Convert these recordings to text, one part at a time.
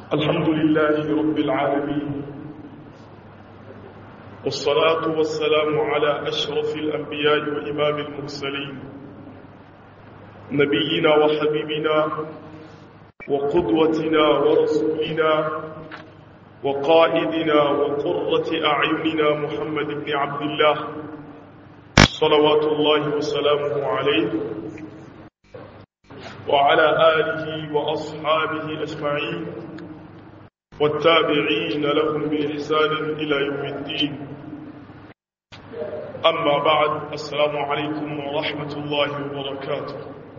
الحمد لله رب العالمين والصلاة والسلام على أشرف الأنبياء وإمام المرسلين نبينا وحبيبنا وقدوتنا ورسولنا وقائدنا وقرة أعيننا محمد بن عبد الله صلوات الله وسلامه عليه وعلى آله وأصحابه أجمعين والتابعين لهم بإحسان إلى يوم الدين أما بعد السلام عليكم ورحمة الله وبركاته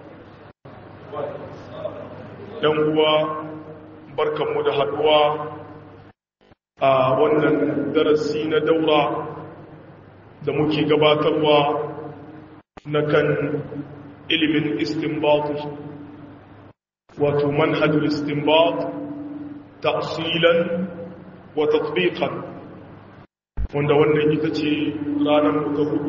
يوم بركة مدهدوا a wannan darasi na daura da muke gabatarwa na kan ilimin istinbat wato manhajul istinbat tafsilan wa tatbiqan wanda wannan ita ce ranar mu ta hudu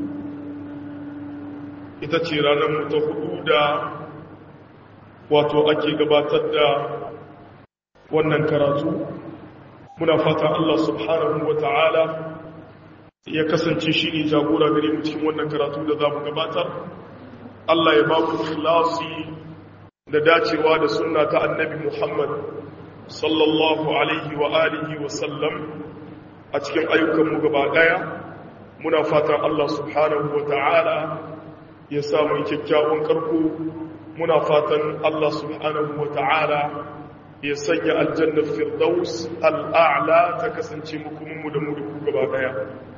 ita ce ranar mu ta hudu da wato ake gabatar da wannan karatu muna fata Allah subhanahu wa ta'ala ya kasance shi ne jagora gare mu cikin wannan karatu da za mu gabatar Allah ya ba mu ikhlasi da dacewa da sunna ta annabi Muhammad sallallahu alaihi wa alihi wa sallam a cikin ayyukanmu gaba daya muna fatan Allah subhanahu wa ta'ala ya sa mu kyakkyawan karko muna fatan Allah subhanahu wa ta'ala ya sanya aljannar firdaus al'a'la ta kasance mukuminmu da mu da ku gaba daya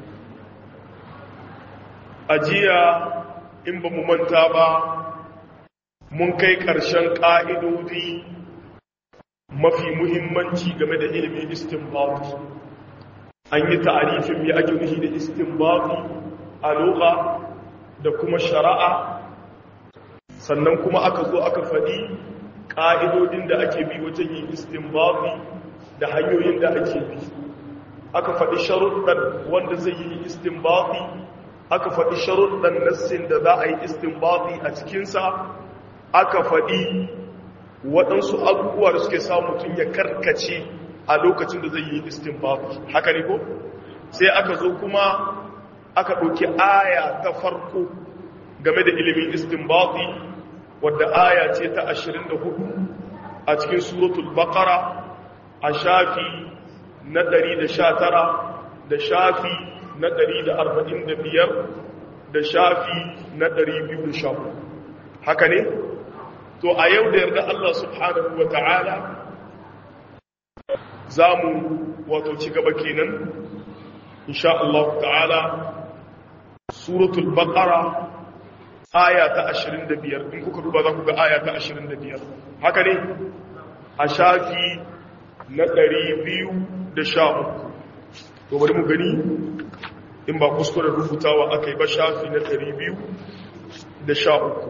ajiya in ba mu manta ba mun kai ƙarshen ƙa'idodi mafi muhimmanci game da ilimin istinbati an yi ta'arifin mai ake nufi da istinbati a loka da kuma shari'a sannan kuma aka zo aka faɗi ƙa'idodin da ake bi wajen yin istinbati da hanyoyin da ake bi aka faɗi sharuɗan wanda zai yi istinbati aka faɗi sharuɗan nassin da za a yi istinbati a cikinsa aka faɗi waɗansu abubuwa da suke sa mutum ya karkace a lokacin da zai yi istinbati haka ne ko sai aka zo kuma aka ɗauki aya ta farko game da ilimin istinbati wadda aya ce ta 24 a cikin suratul baqara a shafi na 119 da shafi na 145 da shafi na 214 haka ne to a yau da yarda Allah subhanahu wa ta'ala za mu wato ci gaba kenan insha Allah ta'ala suratul baqara aya ta 25 in kuka duba za ku ga aya ta 25 haka ne a shafi na 213 to bari mu gani in ba kuskure rubutawa aka yi ba shafi na 213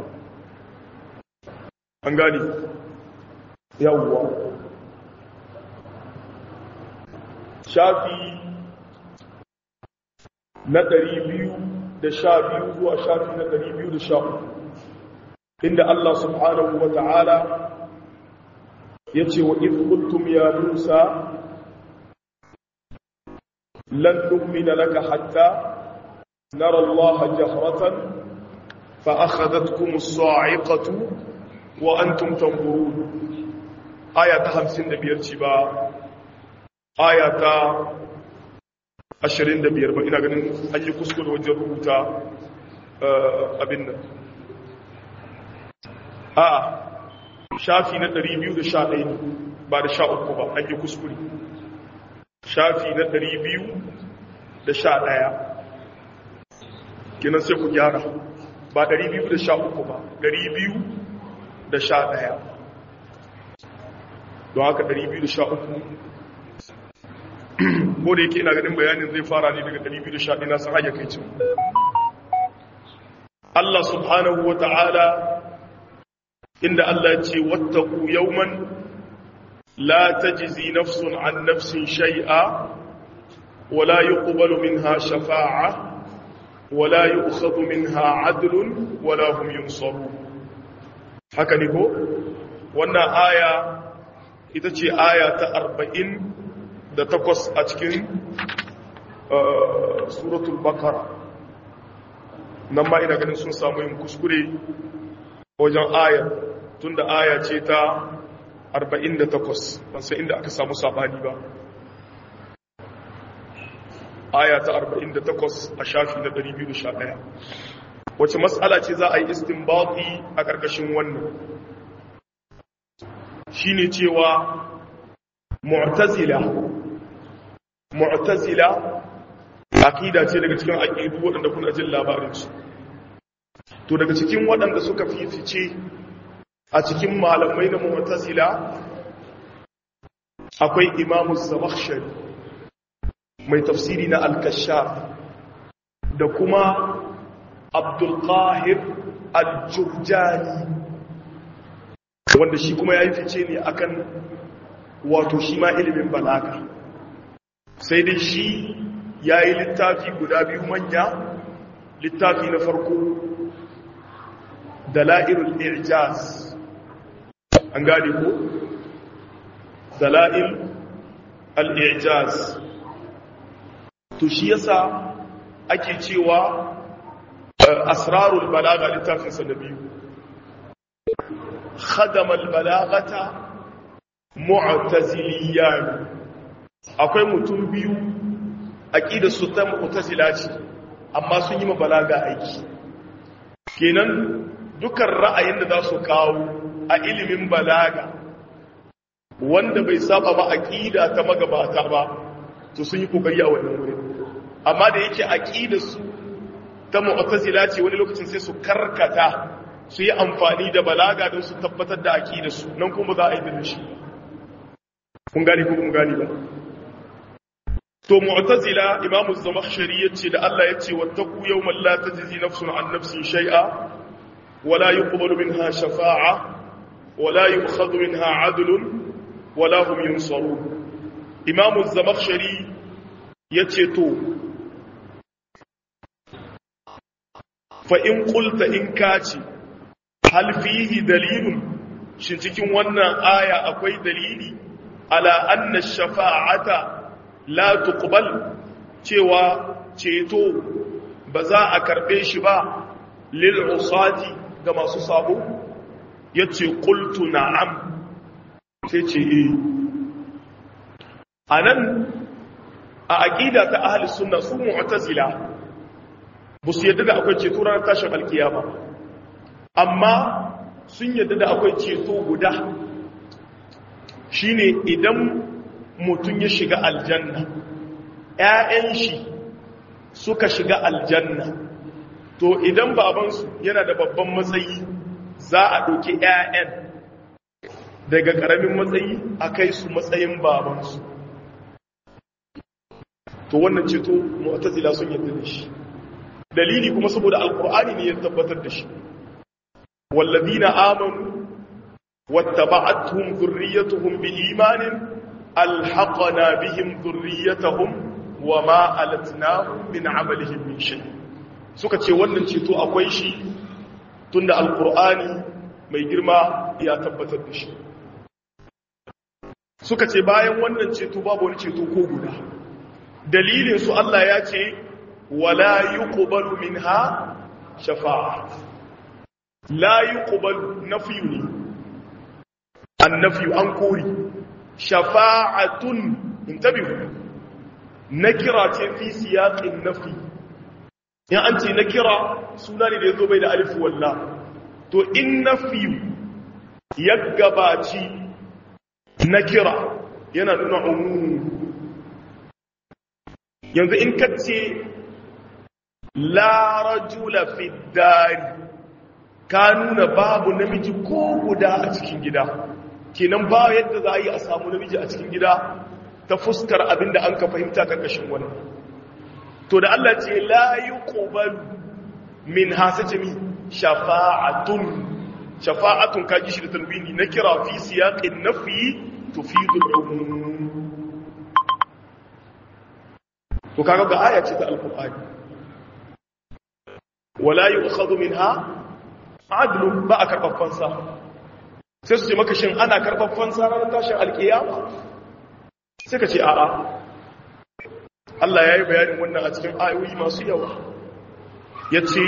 an gani yawwa shafi na 212 zuwa shafi na 213 inda Allah subhanahu wa ta'ala ya ce wa qultum ya Musa lan nu'mina laka hatta nara Allah jahratan fa akhadhatkum as-sa'iqatu wa antum tanzurun aya ta 55 ce ba aya ta 25 ba ina ganin an yi kuskure wajen rubuta abin nan a shafi na 211 ne ba da 13 ba an yi kuskure shafi na 211 kinan sai ku gyara ba 213 ba 211 don haka 213 ko da yake ina ganin bayanin zai fara ne daga 211 na san kai cin Allah subhanahu wa ta'ala inda Allah ya ce wattaku yawman la tajzi nafsun an nafsin shay'a wala yuqbalu minha shafa'a wala yu'khadhu minha 'adlun wala hum yunsarun haka ne ko wannan aya ita ce aya ta arba'in da takwas a cikin suratul bakara nan ma ina ganin sun samu yin kuskure wajen aya tun da aya ce ta 48 ban sai inda aka samu sabani ba aya ta 48 a shafi na 211 wace matsala ce za a yi istinbati a ƙarƙashin wannan shine cewa mu'tazila mu'tazila aqida ce daga cikin aqidu waɗanda kuna jin labarin su to daga cikin waɗanda suka fifice a cikin malamai na mu'tazila akwai imamu zamakhshari mai tafsiri na al-kashaf da kuma abdul qahir al-jurjani wanda shi kuma yayi fice ne akan wato shi ma ilimin balaga sai dai shi yayi littafi guda biyu manya littafi na farko dala'ilul i'jaz an gane ko dala'il al-i'jaz to shi yasa ake cewa asrarul balaga littafin sa na biyu khadama al-balagata mu'taziliyan akwai mutum biyu aqidar su ta mu'tazila ce amma sun yi ma balaga aiki kenan dukan ra'ayin da za su kawo a ilimin balaga wanda bai saba ba aqida ta magabata ba to sun yi kokari a wannan wurin amma da yake aqida su ta mu'tazila ce wani lokacin sai su karkata su yi amfani da balaga don su tabbatar da aqida su nan kuma za a yi da shi kun gani ko kun gani ba to mu'tazila imamu zamakhshari yace da Allah yace wattaqu yawman la tajzi nafsun an nafsin shay'a wala yuqbalu minha shafa'a wala yu'khadhu minha 'adlun wala hum yunsarun imamu zamakhshari yace to fa in qulta in kaci hal fihi dalilun shin cikin wannan aya akwai dalili ala anna shafa'ata la tuqbal cewa ceto ba za a karbe shi ba lil usati ga masu sabo yace qultu na'am sai ce eh anan a aqida ta ahli sunna su mu'tazila ba su yadda da akwai ceto ranar tashin alkiyama amma sun yadda da akwai ceto guda shine idan mutum ya shiga aljanna ‘ya'yan shi suka shiga aljanna to idan babansu yana da babban matsayi za a ɗauki ‘ya'yan daga ƙaramin matsayi a kai su matsayin babansu to wannan ceto mu'tazila sun yadda da shi dalili kuma saboda alkur'ani ne ya tabbatar da shi wallazina amanu wattaba'atuhum dhurriyyatuhum biimanin alhaqna bihim dhurriyyatahum wama alatnahum min amalihim min shay suka ce wannan ceto akwai shi tunda alkur'ani mai girma ya tabbatar da shi suka ce bayan wannan ceto babu wani ceto ko guda dalilin su Allah ya ce wala yuqbalu minha shafa'a la yuqbalu nafyu ne annafiyu an kori shafa'atun intabihu nakira ce fi siyaqin nafi in an ce nakira suna ne da yazo bai da alif walla to in nafiyu ya gabaci nakira yana nuna umum yanzu in kace la rajula fi dari ka nuna babu namiji ko guda a cikin gida kenan ba yadda za a yi a samu namiji a cikin gida ta fuskar abinda an ka fahimta karkashin wani to da Allah ce la yuqbalu min hasace mi shafa'atun shafa'atun kaji shi da tanwini na kira fi siyaqin nafi tufidu al-umum to kaga ga aya ce ta alqur'ani wala yu'khadhu minha adlun ba a karɓar fansa sai su ce maka shin ana karɓar fansa ranar tashin alkiyama sai ka ce a'a Allah ya yi bayanin wannan a cikin ayoyi masu yawa ya ce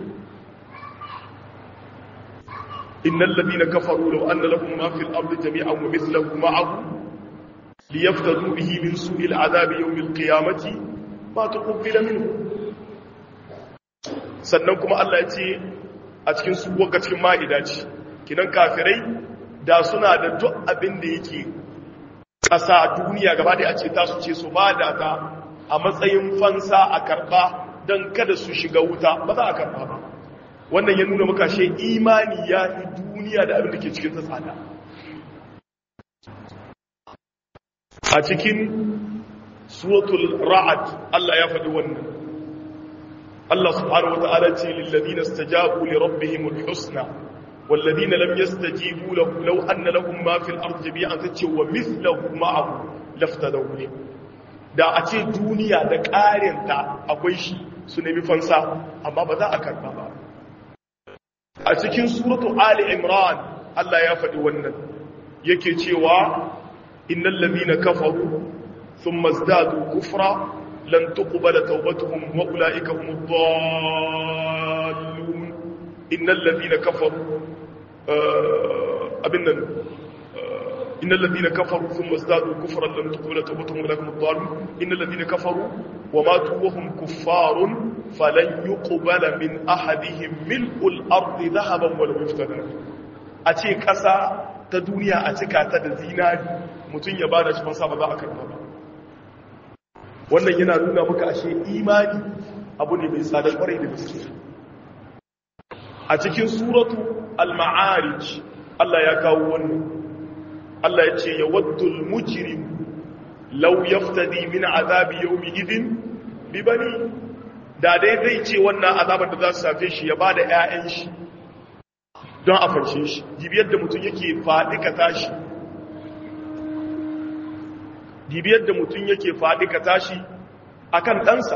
innal ladina kafaru law anna lahum ma fil ardi jami'an wa mithluhu ma'ahu liyaftadu bihi min su'il adhabi yawm al-qiyamati ma tuqbila minhu sannan kuma Allah ya ce a cikin su waka cikin ma'ida ce kinan kafirai da suna da duk abin da yake ƙasa duniya gaba da a ce ta su ce su ba da ta a matsayin fansa a karɓa don kada su shiga wuta ba za a karɓa ba wannan ya nuna maka shi imani ya yi duniya da abin da ke cikin tsada a cikin suratul ra'ad Allah ya faɗi wannan Allah subhanahu wata'ala ce lilladina stajabu li rabbihimul husna والذين لم يستجيبوا له لو أن لهم ما في الأرض جميعا تتشي ومثله معه لافتدوا به da a ce duniya da ƙarinta akwai shi su nemi fansa amma ba za a karba ba a cikin suratu ali imran Allah ya faɗi wannan yake cewa innal ladina kafaru thumma izdadu kufra lan tuqbala tawbatuhum wa ulaika humud dallun innal ladina kafaru abin nan إن الذين كفروا ثم ازدادوا كفرا لم تقبل توبتهم ولكم الضالون إن الذين كفروا وماتوا وهم كفار فلن يقبل من أحدهم ملء الأرض ذهبا ولو افتدى أتي كسا تدنيا أتكا تدزيناري متن يبانا شفان سابا ذا أكرم ba. wannan yana nuna maka ashe imani abu ne mai tsadar kwarai da gaske a cikin suratu al-ma'arij Allah ya kawo wannan Allah ya ce ya waddul mujrim law yaftadi min azabi yawmi idin bi bani da dai zai ce wannan azabar da za su safe shi ya bada ƴaƴan shi don a fanshe shi dibiyar da mutum yake faɗi ka tashi dibiyar da mutum yake faɗi ka tashi akan ɗansa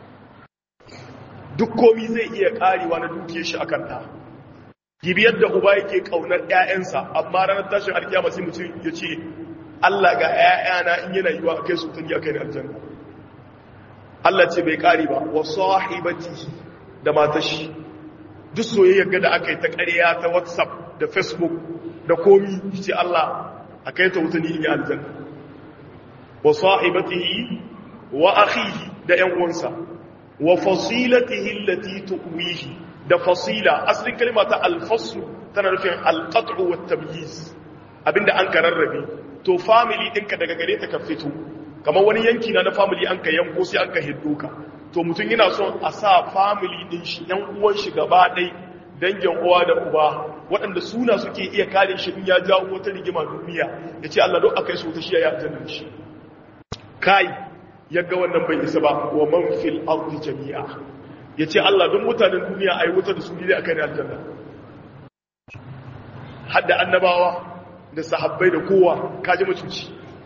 duk komi zai iya ƙarewa na dukiyar shi akan ɗa gibi yadda uba yake kaunar ƴaƴansa amma ranar tashin alkiyama sai mutum ya ce Allah ga ƴaƴana in yana yiwa akai su tuni akai ne aljanna Allah ce bai kare ba wa sahibati da matashi duk soyayyar da aka yi ta ƙarya ta WhatsApp da Facebook da komi ce Allah akai ta wutuni in yi aljanna wa sahibatihi wa akhihi da ƴan uwansa wa fasilatihi allati tuwihi da fasila asalin kalma ta alfasu tana nufin alqat'u wat tamyiz abinda an ka rarrabe to family ɗinka daga gare ta ka fito kamar wani yanki na na family an ka yanko sai an ka hiddo ka to mutum yana son a sa family ɗin shi yan uwan shi gaba ɗai dangin uwa da uba waɗanda suna suke iya kare shi in ya jawo wata rigima duniya ya ce Allah don akai su ta shi ya aljanna shi kai yaga wannan bai isa ba wa man fil ardi jami'a ya ce Allah don mutanen duniya a yi wuta da su ne a kan aljanna hadda annabawa da sahabbai da kowa kaji macuci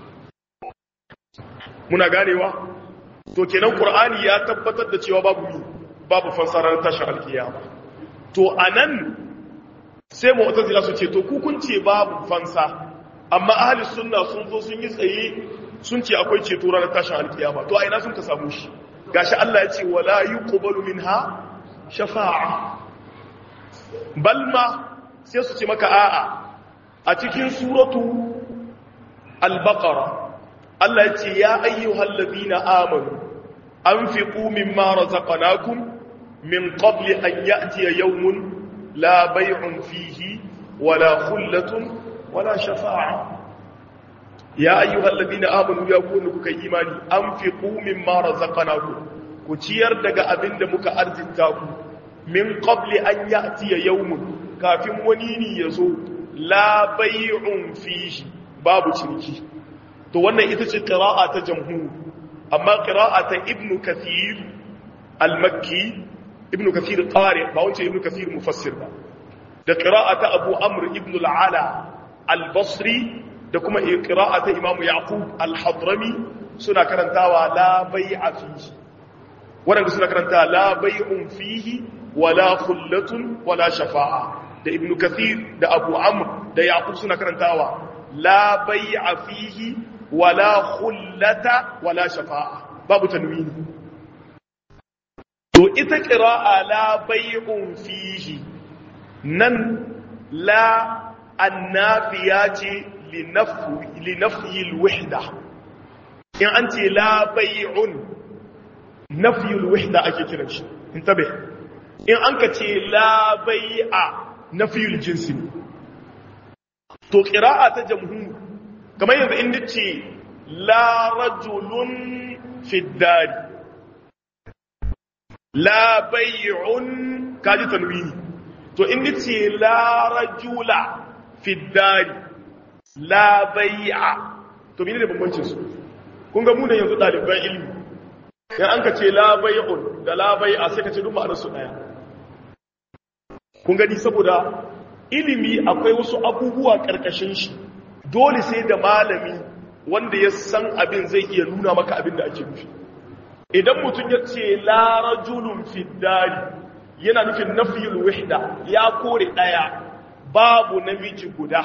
muna ganewa to kenan qur'ani ya tabbatar da cewa babu mi babu fansarar tashin alkiyama to anan sai mu'tazila su ce to ku kun ce babu fansa amma ahli sunna sun zo sun yi tsaye sun ce akwai ceto ranar tashin alkiyama to a ina sun ka samu shi gashi Allah ya ce wala yuqbalu minha shafa'a balma sai su ce maka a'a a cikin suratu al-baqara Allah ya ce ya ayyuhal ladina amanu anfiqu mimma razaqnakum min qabli an ya'tiya yawmun la bay'un fihi wala khullatun wala shafa'a ya ayyuhal ladina amanu ya kunu kuka imani anfiqu mimma razaqnakum ku ciyar daga abinda muka arzita ku min qabli an ya'tiya yawmun kafin wani ne yazo la bay'un fihi babu ciniki to wannan ita ce qira'a ta jamhur amma qira'a ta ibnu kathir al-makki ibnu kathir qari ba wace ibnu kathir mufassir ba da qira'a ta abu amr ibn al-ala al-basri da kuma qira'a ta imam yaqub al-hadrami suna karantawa la bai'a fihi wanda suna karanta la bai'un fihi wala khullatun wala shafa'a da ibn kathir da abu amr da yaqub suna karantawa la bai'a fihi wala khullata wala shafa'a babu tanwini to ita qira'a la bai'un fihi nan la annafiya ce li nafyi alwahda in an ce la bai'un nafyi alwahda ake kiran shi intabe in an ka ce la bai'a nafyi aljinsi to qira'a ta jamhur kamar yanzu in nace la rajulun fi dari la bai'un kaji tanwini to in nace la rajula fi dari la bai'a to menene bambancin su kun ga mu da yanzu daliban ilimi in an ka ce la bai'un da la bai'a sai ka ce duk ma'anar su daya kun gani saboda ilimi akwai wasu abubuwa karkashin shi dole sai da malami wanda ya san abin zai iya nuna maka abin da ake nufi idan mutum ya ce la rajulun fi dari yana nufin nafiyul wahda ya kore daya babu namiji guda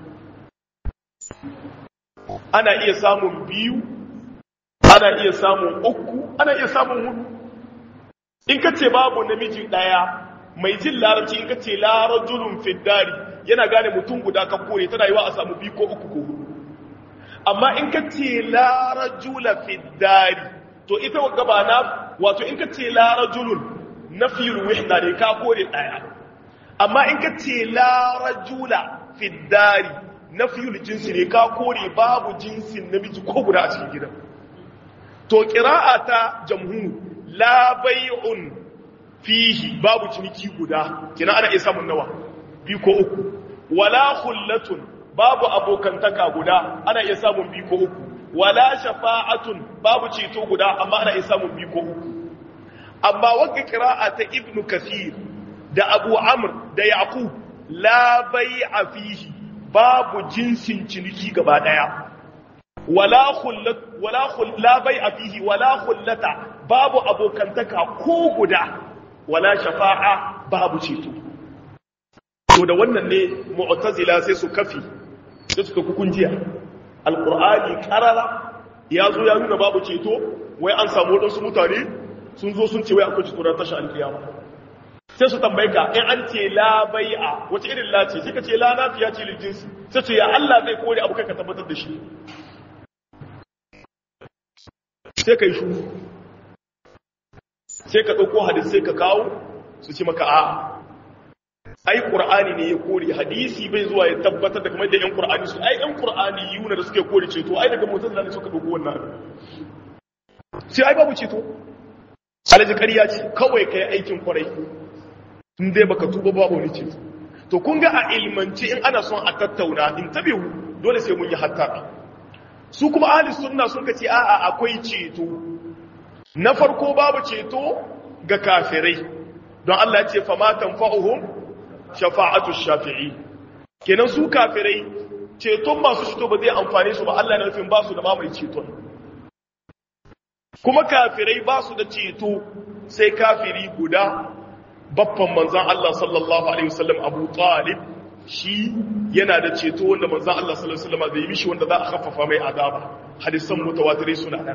ana iya samun biyu ana iya samun uku ana iya samun hudu in ka ce babu namiji daya mai jin larabci in ka ce la rajulun fi dari yana gane mutum guda ka kore tana yi wa a samu biyu ko uku ko hudu amma in ka ce la rajula fi dari to ita gaba na wato in ka ce la rajulun nafiyul wahda ne ka kore daya amma in ka ce la rajula fi dari nafiyul jinsi ne ka kore babu jinsin namiji ko guda a cikin gidan to qira'a ta jamhur la bai'un fihi babu ciniki guda kina ana iya samun nawa bi ko uku wala khullatun babu abokantaka guda ana iya samun bi ko uku wala shafa'atun babu ceto guda amma ana iya samun bi ko uku amma wanda qira'a ta ibnu kasir da abu amr da yaqub la bai'a fihi babu jinsin ciniki gaba daya wala khullat wala khul la bai'a fihi wala khullata babu abokantaka ko guda wala shafa'a babu ceto to da wannan ne mu'tazila sai su kafi sai suka kukunjiya alqur'ani qarara ya zo ya nuna babu ceto wai an samu wadansu mutane sun zo sun ce wai akwai ceto ran tashi alkiyama sai su tambaye ka in an ce la bai'a wace irin la ce sai ka ce la nafiya ce lil jinsi sai ce ya Allah zai kore abu kai ka tabbatar da shi sai kai shu sai ka dauko hadisi sai ka kawo su ce maka a ai qur'ani ne ya kore hadisi bai zuwa ya tabbatar da kamar da yan qur'ani su ai yan qur'ani yuna da suke kore ceto ai daga mutazila ne suka dauko wannan sai ai babu ceto alaji ƙarya ce kawai kai aikin kwarai in dai baka tuba babu wani ceto to kun ga a ilmance in ana son a tattauna in tabe dole sai mun yi hattara su kuma ahli sunna sun ka ce a'a akwai ceto na farko babu ceto ga kafirai don Allah ya ce fa ma tanfa'uhum shafa'atu shafi'i kenan su kafirai ceton masu ceto ba zai amfane su ba Allah na nufin ba su da mamaye ceton kuma kafirai ba su da ceto sai kafiri guda babban manzan Allah sallallahu alaihi wasallam Abu Talib shi yana da ceto wanda manzan Allah sallallahu alaihi wasallam zai mishi wanda za a khaffafa mai azaba hadisan mutawatirai suna nan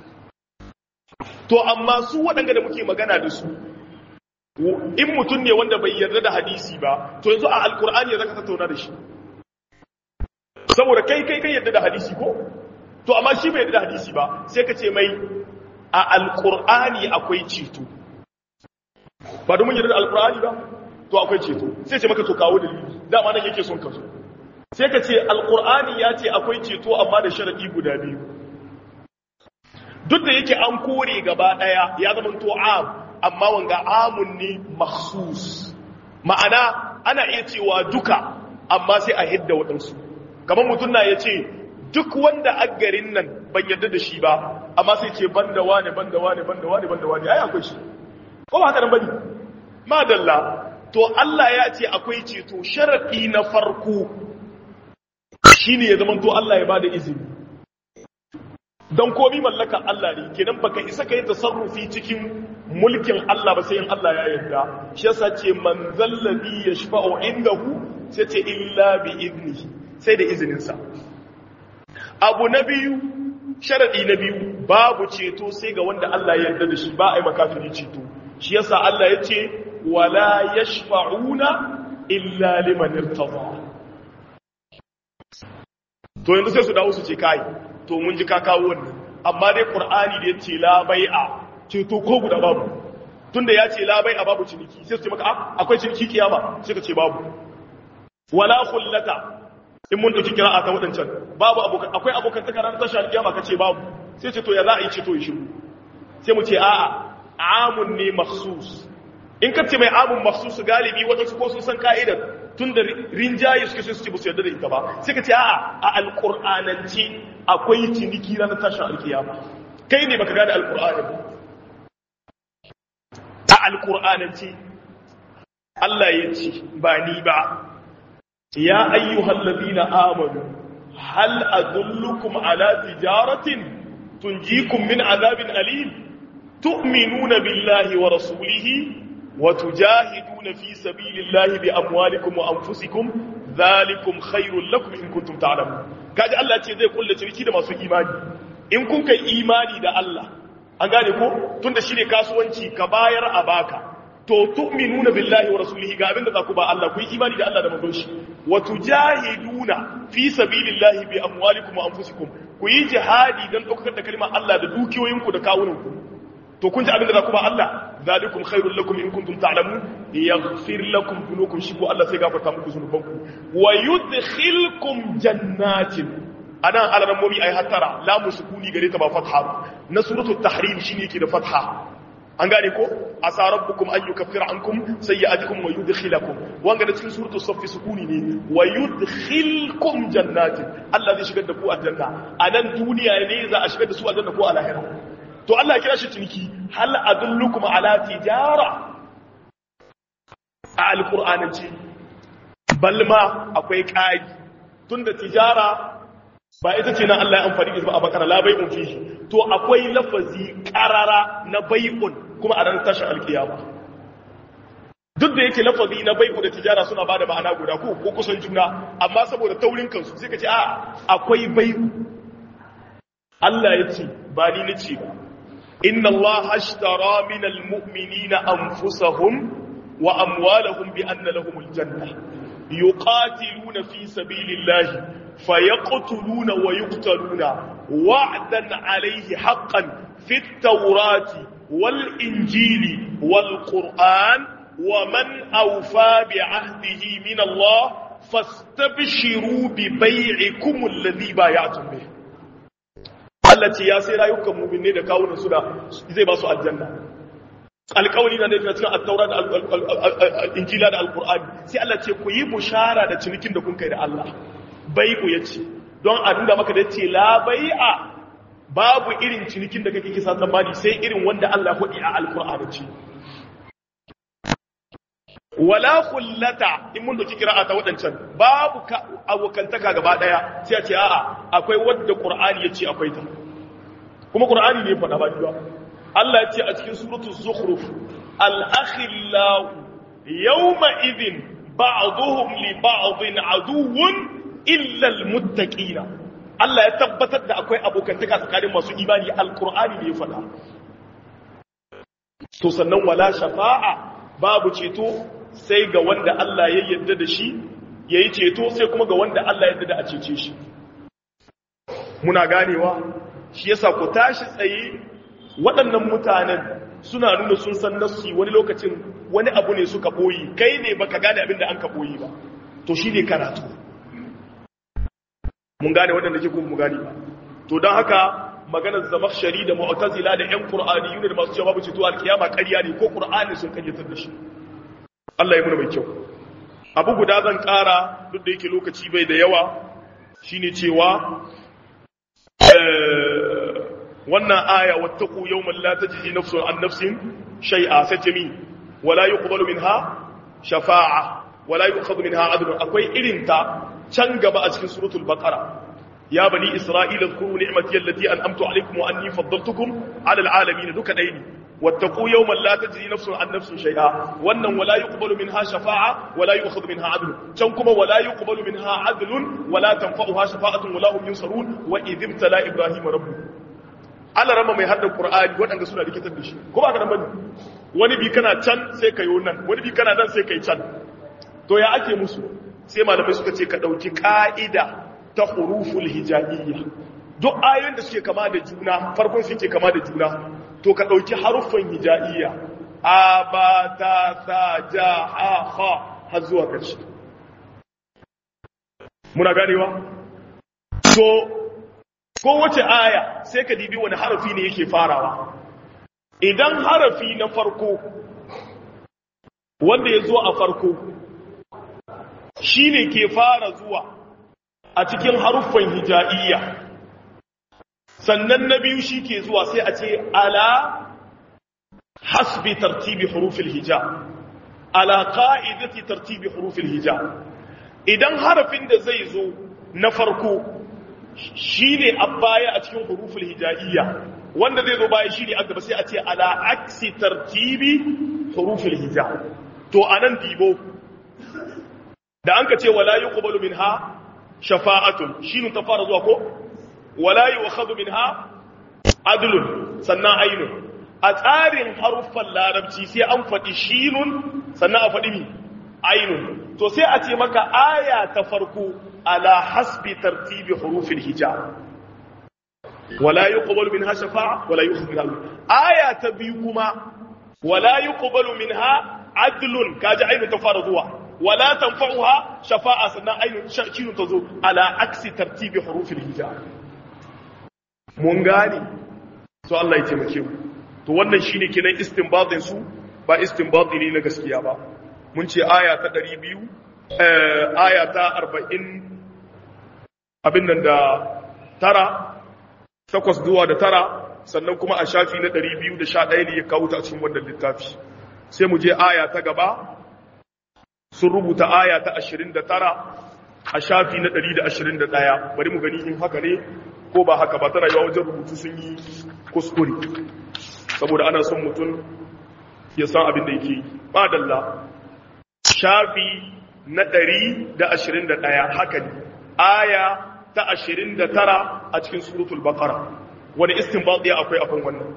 to amma su waɗanda da muke magana da su in mutum ne wanda bai yarda da hadisi ba to yanzu a alkur'ani ya zaka tattauna da shi saboda kai kai kai yarda da hadisi ko to amma shi bai yarda da hadisi ba sai ka ce mai a alkur'ani akwai ceto ba domin yarda da alkur'ani ba to akwai ceto sai ce maka to kawo dalili dama nan yake son ka zo sai ka ce alkur'ani ya ce akwai ceto amma da sharadi guda biyu duk da yake an kore gaba daya ya zama to am amma wanga amun ne makhsus ma'ana ana iya cewa duka amma sai a hidda waɗansu kamar mutum na ya ce duk wanda a garin nan ban yarda da shi ba amma sai ce banda wane banda wane banda wane banda wane ai akwai shi ko ba haka nan bane madalla to Allah ya ce akwai ceto sharadi na farko shine ya zama to Allah ya bada izini don komi mallaka Allah ne kenan baka isa kai tasarrufi cikin mulkin Allah ba sai in Allah ya yarda shi yasa ce man zallabi yashfa'u indahu sai ce illa bi idnihi sai da izinin sa abu na biyu sharadi na biyu babu ceto sai ga wanda Allah ya yarda da shi ba ai makafiri ceto shi yasa Allah ya ce wala yashfa'una illa liman irtada to yanzu sai su dawo su ce kai to mun ji ka kawo wannan amma dai qur'ani da yace la bai'a ce to ko guda babu tunda ya ce la bai'a babu ciniki sai su ce maka akwai ciniki kiyama sai ka ce babu wala khullata in mun dauki kira'a ta wadancan babu abokan akwai abokan ta karanta tashar kiyama ka ce babu sai ce to ya za a yi ce to yi shiru sai mu ce a'a amun ne makhsus in ka ce mai amun makhsus galibi wadansu ko sun san ka'idar tun da rinjaye suke sai su ce ba su yarda da ita ba sai ka ce a'a a alƙur'anance akwai ciniki ranar tashin alkiyama kai ne baka gane alƙur'ani a alƙur'anance Allah ya ce ba ni ba ya ayyuhal ladina amanu hal adullukum ala tijaratin tunjikum min azabin alim tu'minuna billahi wa rasulihi وتجاهدون في سبيل الله بأموالكم وأنفسكم ذلكم خير لكم إن كنتم تعلمون kaji Allah ce zai kulle ciniki da masu imani in kun kai imani da Allah an gane ko tunda shine kasuwanci ka bayar a baka to tu'minuna billahi wa rasulihi ga abinda za ku ba Allah ku yi imani da Allah da manzon shi wa tujahiduna fi sabilillahi bi amwalikum wa anfusikum ku yi jihadi dan daukar da kalmar Allah da dukiyoyinku da kawunanku to kun ji abin da za ku ba Allah zalikum khairul lakum in kuntum ta'lamun yaghfir lakum dhunukum shi ko Allah sai gafarta muku zunubanku wa yudkhilkum jannatin anan alaran mumi ay hatara la musukuni gare ta ba fatha na suratul tahrim shine yake da fatha an gane ko asa rabbukum an yukaffira ankum sayyi'atikum wa yudkhilakum wanga da cikin suratul saff sukuni ne wa yudkhilkum jannatin Allah zai shigar da ku aljanna anan duniya ne za a shigar da su aljanna ko a lahira to Allah ya kira shi ciniki hal adullukum ala tijara a alqur'anance balma akwai kai tunda tijara ba ita ce nan Allah ya amfani da a bakara la bai'un fihi to akwai lafazi qarara na bai'un kuma a ran tashin alkiyama duk da yake lafazi na bai'u da tijara suna bada ma'ana guda ko ko kusan juna amma saboda taurin kansu sai ka ce a akwai bai'u Allah ya ce ba ni nace ba إن الله اشترى من المؤمنين أنفسهم وأموالهم بأن لهم الجنة يقاتلون في سبيل الله فيقتلون ويقتلون وعدا عليه حقا في التوراة والإنجيل والقرآن ومن أوفى بعهده من الله فاستبشروا ببيعكم الذي بايعتم به Allah ce ya sai rayukan mu'minne da kawunan su da zai ba su aljanna alƙawari na da cikin at-taura da injila da alqur'ani sai Allah ce ku yi bushara da cinikin da kun kai da Allah bai'u yace don a nuna maka da yace la bai'a babu irin cinikin da kake kisa tsammani sai irin wanda Allah ya hudi a alqur'ani ce wala khullata in mun doki kira'a ta wadancan babu abokantaka gaba daya sai a ce a'a akwai wadda qur'ani yace akwai ta kuma qur'ani ne faɗa ba ba Allah yace a cikin suratul zukhruf al-akhillau yawma idhin ba'dhum li ba'dhin aduwwun illa al-muttaqina Allah ya tabbatar da akwai abokantaka tsakanin masu imani al-qur'ani ne ya faɗa to sannan wala shafa'a babu ceto sai ga wanda Allah ya yarda da shi ya yi ceto sai kuma ga wanda Allah ya yarda da a cece shi muna ganewa shi yasa ku tashi tsaye waɗannan mutanen suna nuna sun san nassi wani lokacin wani abu ne suka boyi kai ne baka gane abin da an ka boyi ba to shi ne karatu mun gane waɗanda ke kuma mu gane ba to don haka maganar zamakshari da mu'tazila da ƴan qur'ani yune da masu cewa babu ceto alkiyama ƙarya ne ko qur'ani sun kanyatar da shi Allah ya muna mai kyau abu guda zan ƙara duk da yake lokaci bai da yawa shine cewa wannan aya wattaqu yawman la tajzi nafsun an nafsin shay'a sajmi wala yuqbalu minha shafa'a wala yu'khadhu minha adl akwai irin ta can gaba a cikin suratul baqara ya bani isra'ila zkuru ni'mati allati an'amtu alaykum wa anni faddaltukum 'ala al'alamin duka daini wattaqu yawman la tajzi nafsun an nafsin shay'a wannan wala yuqbalu minha shafa'a wala yu'khadhu minha 'adl can kuma wala yuqbalu minha 'adlun wala tanfa'uha shafa'atun wala hum yunsarun wa idh ibtala ibrahima rabbuhu Allah rama mai haddar Qur'ani waɗanda suna rikitar da shi ko ba ka nan bane wani bi kana can sai kai nan wani bi kana nan sai kai can to ya ake musu sai malamai suka ce ka dauki ka'ida ta huruful hijaiyya duk ayoyin da suke kama da juna farkon su ke kama da juna to ka dauki haruffan hijaiyya a ba ta sa ja ha ha har zuwa ƙarshe muna ganewa to kowace aya sai ka dibi wani harafi ne yake farawa idan harafi na farko wanda ya zo a farko shi ne ke fara zuwa a cikin haruffan hija'iyya sannan na biyu shi ke zuwa sai a ce ala hasbi tartibi hurufil hija ala ka'idati tartibi hurufil hija idan harafin da zai zo na farko shi ne a baya a cikin huruful hija'iyya wanda zai zo baya shi ne a gaba sai a ce ala aksi tartibi huruful hija to anan dibo da an ka ce wala yuqbalu minha shafa'atun shine ta fara zuwa ko wala yu'khadhu minha adlun sannan ainun a tsarin haruffan larabci sai an faɗi shinun sannan a faɗi mi ainun to sai a ce maka aya ta farko على حسب ترتيب حروف الهجاء ولا يقبل منها شفاعة ولا يؤخذ منها آية تبيكما ولا يقبل منها عدل كاجا عين تفارضوا ولا تنفعها شفاعة سنة عين شين تزور على عكس ترتيب حروف الهجاء mun gane to Allah ya taimake mu to wannan shine kenan istinbatin su ba istinbati ne na gaskiya ba mun ce aya ta 200 eh aya ta 40 abin nan da tara takwas zuwa da tara sannan kuma a shafi na 211 ne ya kawo ta a cikin wannan littafi sai mu je aya ta gaba sun rubuta aya ta 29 a shafi na 121 bari mu gani in haka ne ko ba haka ba tana yawa wajen rubutu sun yi kuskure saboda ana son mutum ya san abin da yake ba dalla shafi na 121 haka ne aya ta 29 a cikin suratul baqara wani istinbati akwai akan wannan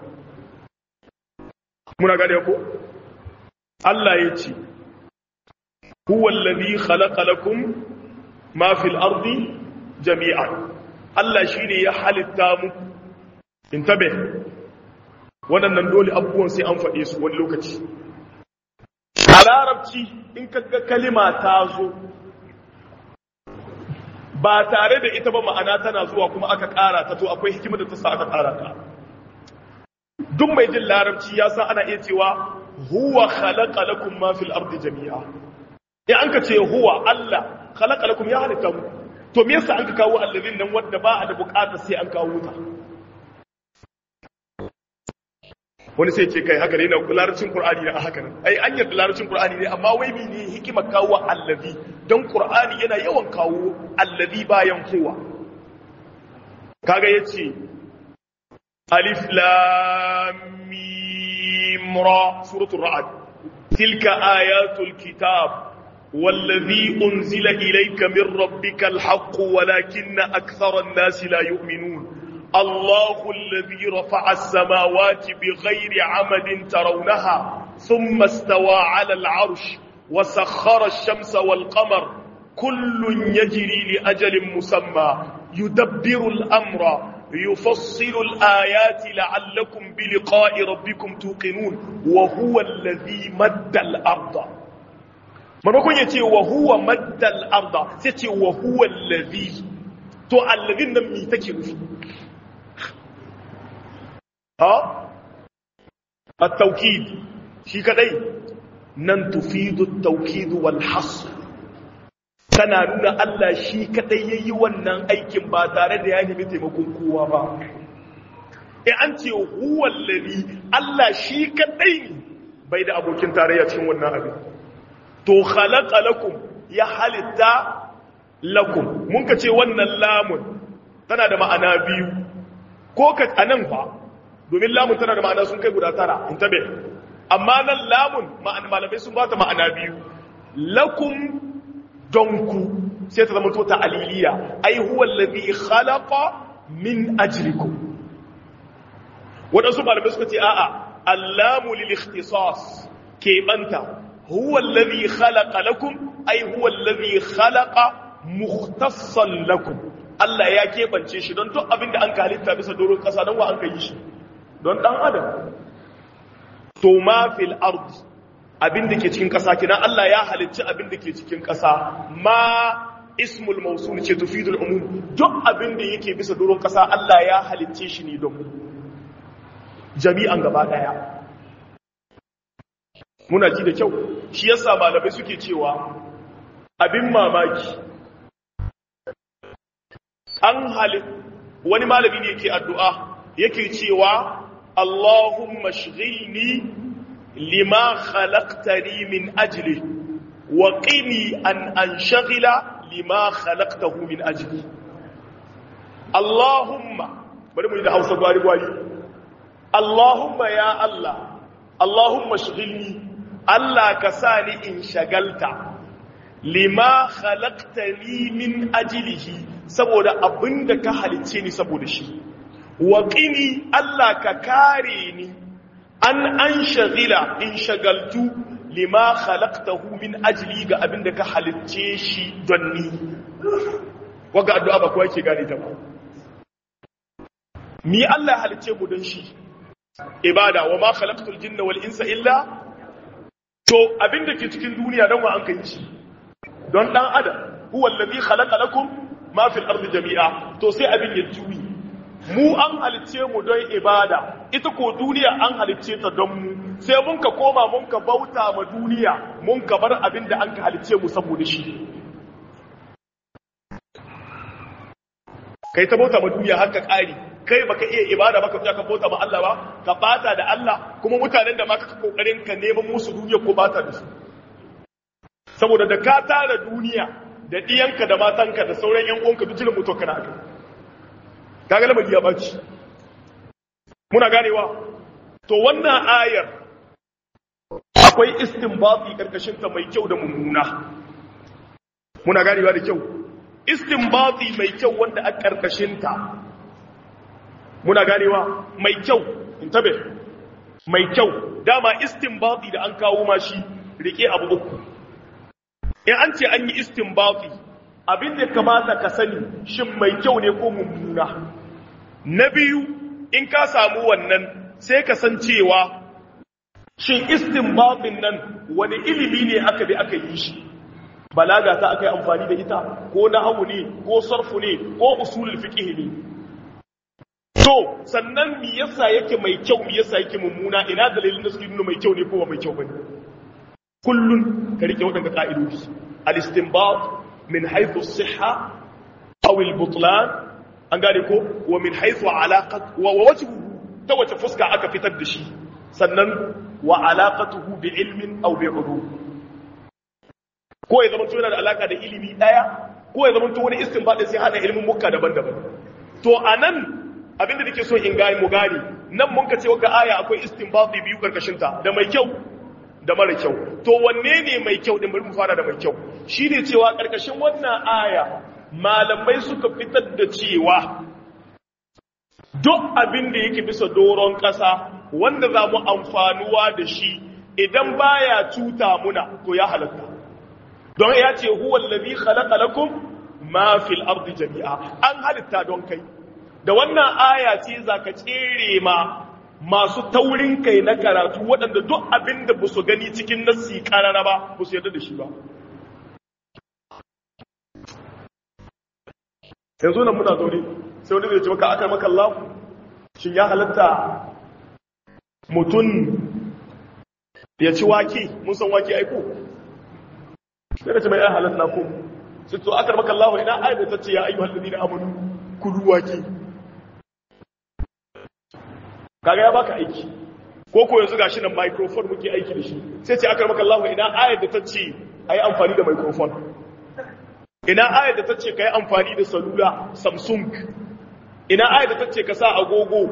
muna gane ko Allah ya ce huwa allazi khalaqa lakum ma fil ardi jami'an Allah shine ya halitta muku intabe waɗannan dole abubuwan sai an faɗe su wani lokaci a larabci in kaga kalima ta zo ba tare da ita ba ma'ana tana zuwa kuma aka ƙara ta to akwai hikimar da ta sa aka ƙara ta duk mai jin larabci ya san ana iya cewa huwa khalaqa lakum ma fil ardi jami'a in an ka ce huwa Allah khalaqa lakum ya halitta mu to me yasa an ka kawo allazin nan wanda ba a da bukata sai an kawo ta wani sai ce kai haka ne na larabcin qur'ani ne a haka nan ai an yarda larabcin qur'ani ne amma wai mene hikimar kawo allazi dan qur'ani yana yawan kawo allazi bayan huwa kaga yace alif lam mim ra suratul ra'd tilka ayatul kitab والذي أنزل إليك من ربك الحق ولكن أكثر الناس لا يؤمنون الله الذي رفع السماوات بغير عمد ترونها ثم استوى على العرش وسخر الشمس والقمر كل يجري لأجل مسمى يدبر الأمر يفصل الآيات لعلكم بلقاء ربكم توقنون وهو الذي مد الأرض maimakon ya ce wa huwa maddal arda sai ce wa huwa allazi to allazin nan mi take nufi ha at-tawkid shi kadai nan tufidu at-tawkid wal hasr tana nuna Allah shi kadai yayi wannan aikin ba tare da ya nemi taimakon kowa ba eh an ce huwa allazi Allah shi kadai bai da abokin tarayya cikin wannan abin to khalaqa lakum ya halitta lakum mun ka ce wannan lamun tana da ma'ana biyu ko ka anan fa domin lamun tana da ma'ana sun kai guda tara in tabe amma nan lamun malamai sun ba ta ma'ana biyu lakum donku sai ta zama to ta aliliya ai huwa allazi khalaqa min ajlikum wadansu malamai suka ce a'a allamu lil ikhtisas ke banta huwa allazi khalaqa lakum ai huwa allazi khalaqa mukhtassan lakum Allah ya keɓance shi don duk abinda an ka halitta bisa doron ƙasa don wa an ka yi shi don ɗan adam to ma fil ard abinda ke cikin ƙasa kina Allah ya halicci abinda ke cikin ƙasa ma ismul mausul ce tufidul umum duk abinda yake bisa doron ƙasa Allah ya halicce shi ne don jami'an gaba ɗaya muna ji da kyau shi yasa malamai suke cewa abin mamaki an halin wani malami ne yake addu'a yake cewa Allahumma shghilni lima khalaqtani min ajli wa qini an anshaghila lima khalaqtahu min ajli Allahumma bari mu yi da Hausa gwari gwari Allahumma ya Allah Allahumma shghilni Allah ka sa ni in shagalta lima khalaqtani min ajlihi saboda abinda ka halicce ni saboda shi wa qini Allah ka kare ni an an shagila in shagaltu lima khalaqtahu min ajli ga abinda ka halicce shi don ni waga addu'a ba kowa yake gane ta ba ni Allah ya halicce mu don shi ibada wa ma khalaqtul jinna wal insa illa to abinda ke cikin duniya don wa an kai shi don dan adam huwa allazi khalaqa lakum ma fil ardi jami'a to sai abin ya juyi mu an halicce mu don ibada ita ko duniya an halicce ta don mu sai mun ka koma mun ka bauta ma duniya mun ka bar abin da an ka halicce mu saboda shi kai ta bauta ma duniya har ka kari kai baka iya ibada baka tsaya ka bauta ma Allah ba ka bata da Allah kuma mutanen da ma ka kokarin ka neman musu duniya ko bata da su saboda da ka tara duniya da ɗiyanka da matanka da sauran ‘yan uwanka duk jirin mutu kana aka kaga lamari ya baci muna ganewa to wannan ayar akwai istinbati karkashinta mai kyau da mummuna muna ganewa da kyau istinbati mai kyau wanda a karkashinta muna ganewa mai kyau in tabe mai kyau dama istinbati da an kawo mashi rike abu uku in an ce an yi istinbati abin da kamata ka sani shin mai kyau ne ko mummuna na biyu in ka samu wannan sai ka san cewa shin istinbatin nan wani ilimi ne aka bi aka yi shi balaga ta aka yi amfani da ita ko nahawu ne ko sarfu ne ko usulul fiqh ne to sannan me yasa yake mai kyau me yasa yake mummuna ina dalilin da suke nuna mai kyau ne ko ba mai kyau bane kullun ka rike waɗanda ƙa'idodi al-istinbat min haythu as-sihha aw al-butlan an gane ko wa min haythu alaqat wa wajhu ta wace fuska aka fitar da shi sannan wa alaqatuhu bi ilmin aw bi ulum ko ya zama yana da alaka da ilimi daya ko ya zama to wani istinbat sai hada ilimin mukka daban-daban to anan abinda nake so in gani mu gani nan mun ka ce wa aya akwai istinbat biyu karkashin ta da mai kyau da mara kyau to wanne ne mai kyau din bari mu fara da mai kyau shine cewa karkashin wannan aya malamai suka fitar da cewa duk abin da yake bisa doron ƙasa wanda za mu amfanuwa da shi idan baya cuta muna to ya halatta don ya ce huwa allazi khalaqa lakum ma fil ardi jami'a an halitta don kai da wannan aya ce zaka tsere ma masu taurin kai na karatu waɗanda duk abin da ba su gani cikin nassi ƙarara ba ba su yarda da shi ba yanzu nan muna zaune sai wani zai ce maka aka maka Allah shin ya halatta mutum ya ci wake mun san wake aiko sai da ce mai ya halatta ko sai to aka maka Allah ina ayyuka ta ce ya ayyuhal ladina amanu kulu wake kaga ya baka aiki ko ko yanzu gashi nan microphone muke aiki da shi sai ce aka maka Allah ina ayar da ta ce ayi amfani da microphone ina ayar da ta ce kai amfani da salula Samsung ina aya da tace ka sa agogo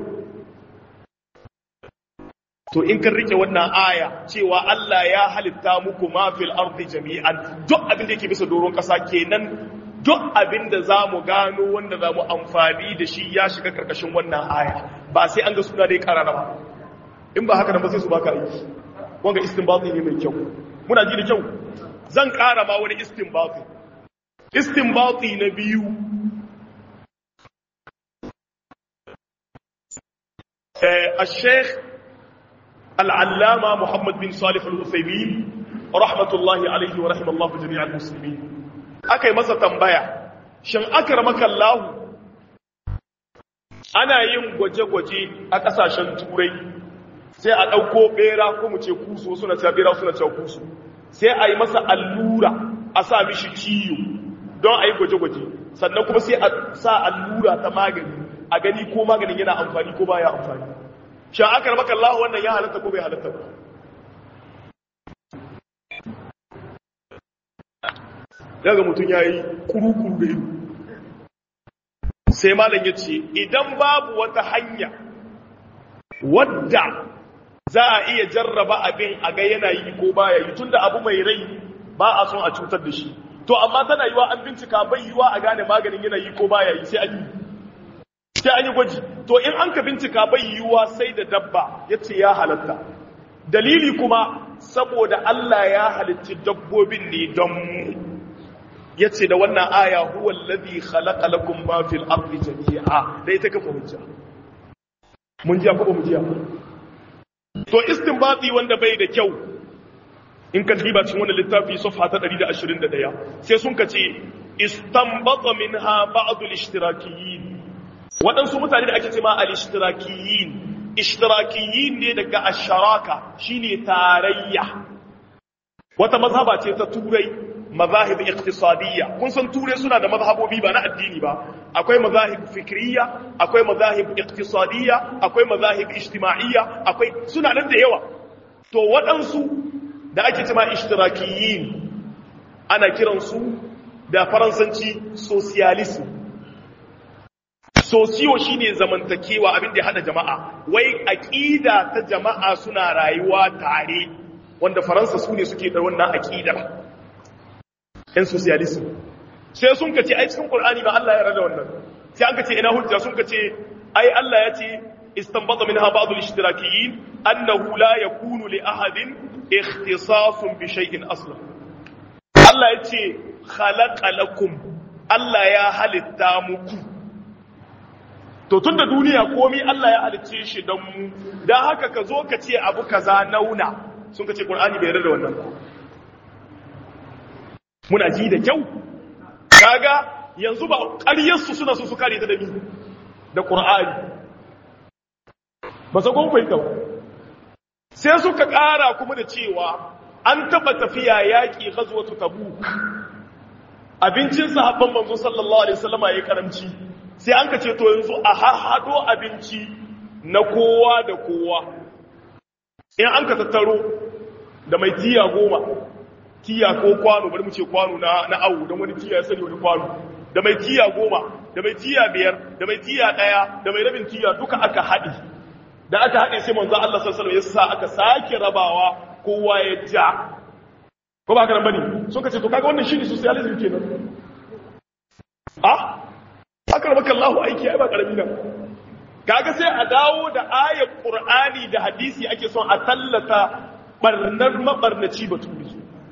to in kan rike wannan aya cewa Allah ya halitta muku ma fil ardi jami'an duk abin da yake bisa doron kasa kenan duk abin da zamu gano wanda zamu amfani da shi ya shiga karkashin wannan aya ba sai an ga suna dai karara ba in ba haka nan ba sai su baka aiki wanga istinbati ne mai kyau muna ji da kyau zan kara ma wani istinbati istinbati na biyu eh al-sheikh العلامة محمد بن صالح الأثيمين رحمة الله عليه ورحمة الله جميع المسلمين أكي مسا تنبايا شن أكرمك الله أنا yin gwaje-gwaje a ƙasashen turai sai a ɗauko ɓera ko mu ce kusu suna cewa ɓera suna cewa kusu sai a yi masa allura a sa mishi ciyo don a yi gwaje-gwaje sannan kuma sai a sa allura ta magani a gani ko maganin yana amfani ko baya amfani sha aka maka Allah wannan ya halatta ko bai halatta ba daga mutum ya yi kurukuru da ido sai malam ya ce idan babu wata hanya wadda za a iya jarraba abin a ga yana yi ko baya yi tunda abu mai rai ba a son a cutar da shi to amma tana yiwa an bincika bai yiwa a gane maganin yana yi ko baya yi sai an yi sai an yi gwaji to in an ka bincika bai yiwuwa sai da dabba ya ce ya halatta dalili kuma saboda Allah ya halitti dabbobin ne don mu ya ce da wannan aya huwa alladhi khalaqa lakum ma fil ardi jami'a da ita kafa hujja mun ji ko ba mu ji to istinbati wanda bai da kyau in ka diba cikin wannan littafi safha ta 121 sai sun ka ce istanbata minha ba'd al-ishtirakiyyin waɗansu mutane da ake ce ma al-ishtirakiyin ishtirakiyin ne daga asharaka shine tarayya wata mazhaba ce ta turai mazahib iqtisadiyya kun san turai suna da mazhabobi ba na addini ba akwai mazahib fikriya akwai mazahib iqtisadiyya akwai mazahib ijtima'iyya akwai suna nan da yawa to waɗansu da ake ce ma ishtirakiyin ana kiransu da faransanci socialism sosiyo shine zamantakewa abin da ya hada jama'a wai aqida ta jama'a suna rayuwa tare wanda faransa su ne suke da wannan aqidar ɗan socialism sai sun kace ai cikin qur'ani ba Allah ya rada wannan sai an kace ina hujja sun kace ai Allah ya ce istanbata minha ba'd al-ishtirakiyyin annahu la yakunu li ahadin ikhtisasun bi shay'in aslan Allah ya ce khalaqa lakum Allah ya halitta muku to tun da duniya komi Allah ya halicce shi don mu don haka ka zo ka ce abu kaza nauna sun ka ce ƙur'ani bai da wannan ba muna ji da kyau kaga yanzu ba ƙaryarsu suna su su kare ta da mi da ƙur'ani ba sa kun fahimta sai suka ƙara kuma da cewa an taɓa tafiya yaƙi ghazwatu tabuk abincin sahabban manzo sallallahu alaihi wasallama ya karamci sai an ka ce to yanzu a haɗo abinci na kowa da kowa in an ka tattaro da mai tiya goma tiya ko kwano bari mu ce kwano na na awu don wani tiya ya sani wani kwano da mai tiya goma da mai tiya biyar da mai tiya ɗaya da mai rabin tiya duka aka haɗe da aka haɗe sai manzo Allah sallallahu alaihi wasallam ya sa aka sake rabawa kowa ya ja ko ba haka nan bane so kace to kaga wannan shine socialism kenan ah aka maka Allahu aiki ai ba karami nan kaga sai a dawo da ayar Qur'ani da hadisi ake son a tallata barnar mabarnaci baturi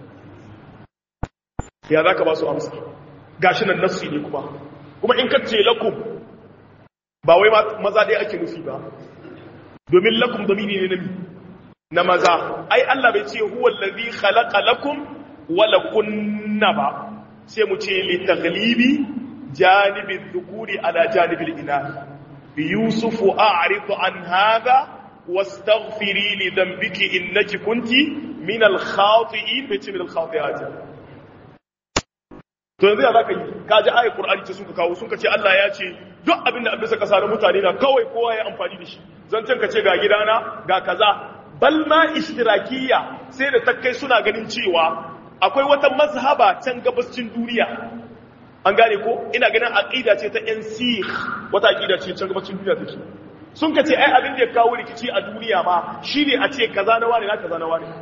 ya zaka ba su amsa gashi nan nassi ne kuma kuma in ka ce lakum ba wai maza dai ake nufi ba domin lakum damini ne na na maza ai Allah bai ce huwa allazi khalaqa lakum wa lakunna ba sai mu ce li taghlibi جانب الذكور على جانب الإناث يوسف أعرض عن هذا واستغفري لذنبك إنك كنت من الخاطئين بيت من الخاطئات to yanzu ya zaka yi ka ji ayat qur'ani ce suka kawo sun ce Allah ya ce duk abin da abin saka sare mutane na kawai kowa ya amfani da shi zancen ka ce ga gidana ga kaza bal ma ishtirakiyya sai da takkai suna ganin cewa akwai wata mazhaba can gabascin duniya an gane ko ina ganin aqida ce ta yan sikh wata aqida ce can gabacin duniya take sun ka ce ai abin da ya kawo rikici a duniya ma shine a ce kaza na wani na kaza na wani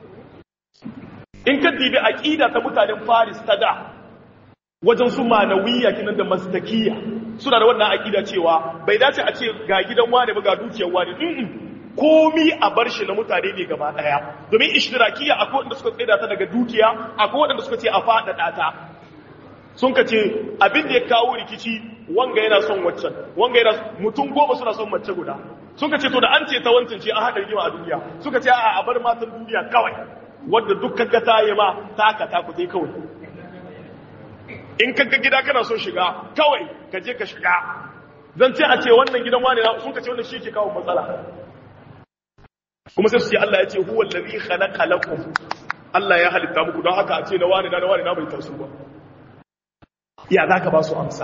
in ka dibi aqida ta mutanen Faris ta da wajen su manawiyya kinan da mastakiyya suna da wannan aqida cewa bai dace a ce ga gidan wani ba ga dukiyar wani komi a bar shi na mutane ne gaba daya domin ishtirakiyya akwai wanda suka tsaida ta daga dukiya akwai wanda suka ce a faɗaɗa ta sun ka ce abin da ya kawo rikici wanga yana son waccan wanga yana mutum goma suna son mace guda sun ka ce to da an ce ta wancan ce an haɗa rigima a duniya suka ce a a bar matan duniya kawai wadda dukkan ga ta yi ma taka ta ku kawai in kaga gida kana son shiga kawai ka je ka shiga zan ce a ce wannan gidan wani sun ka ce wannan shi ke kawo matsala kuma sai su ce Allah ya ce huwa allazi khalaqa lakum Allah ya halitta muku don haka a ce na wani na wani na bai taso ba ya zaka ba su amsa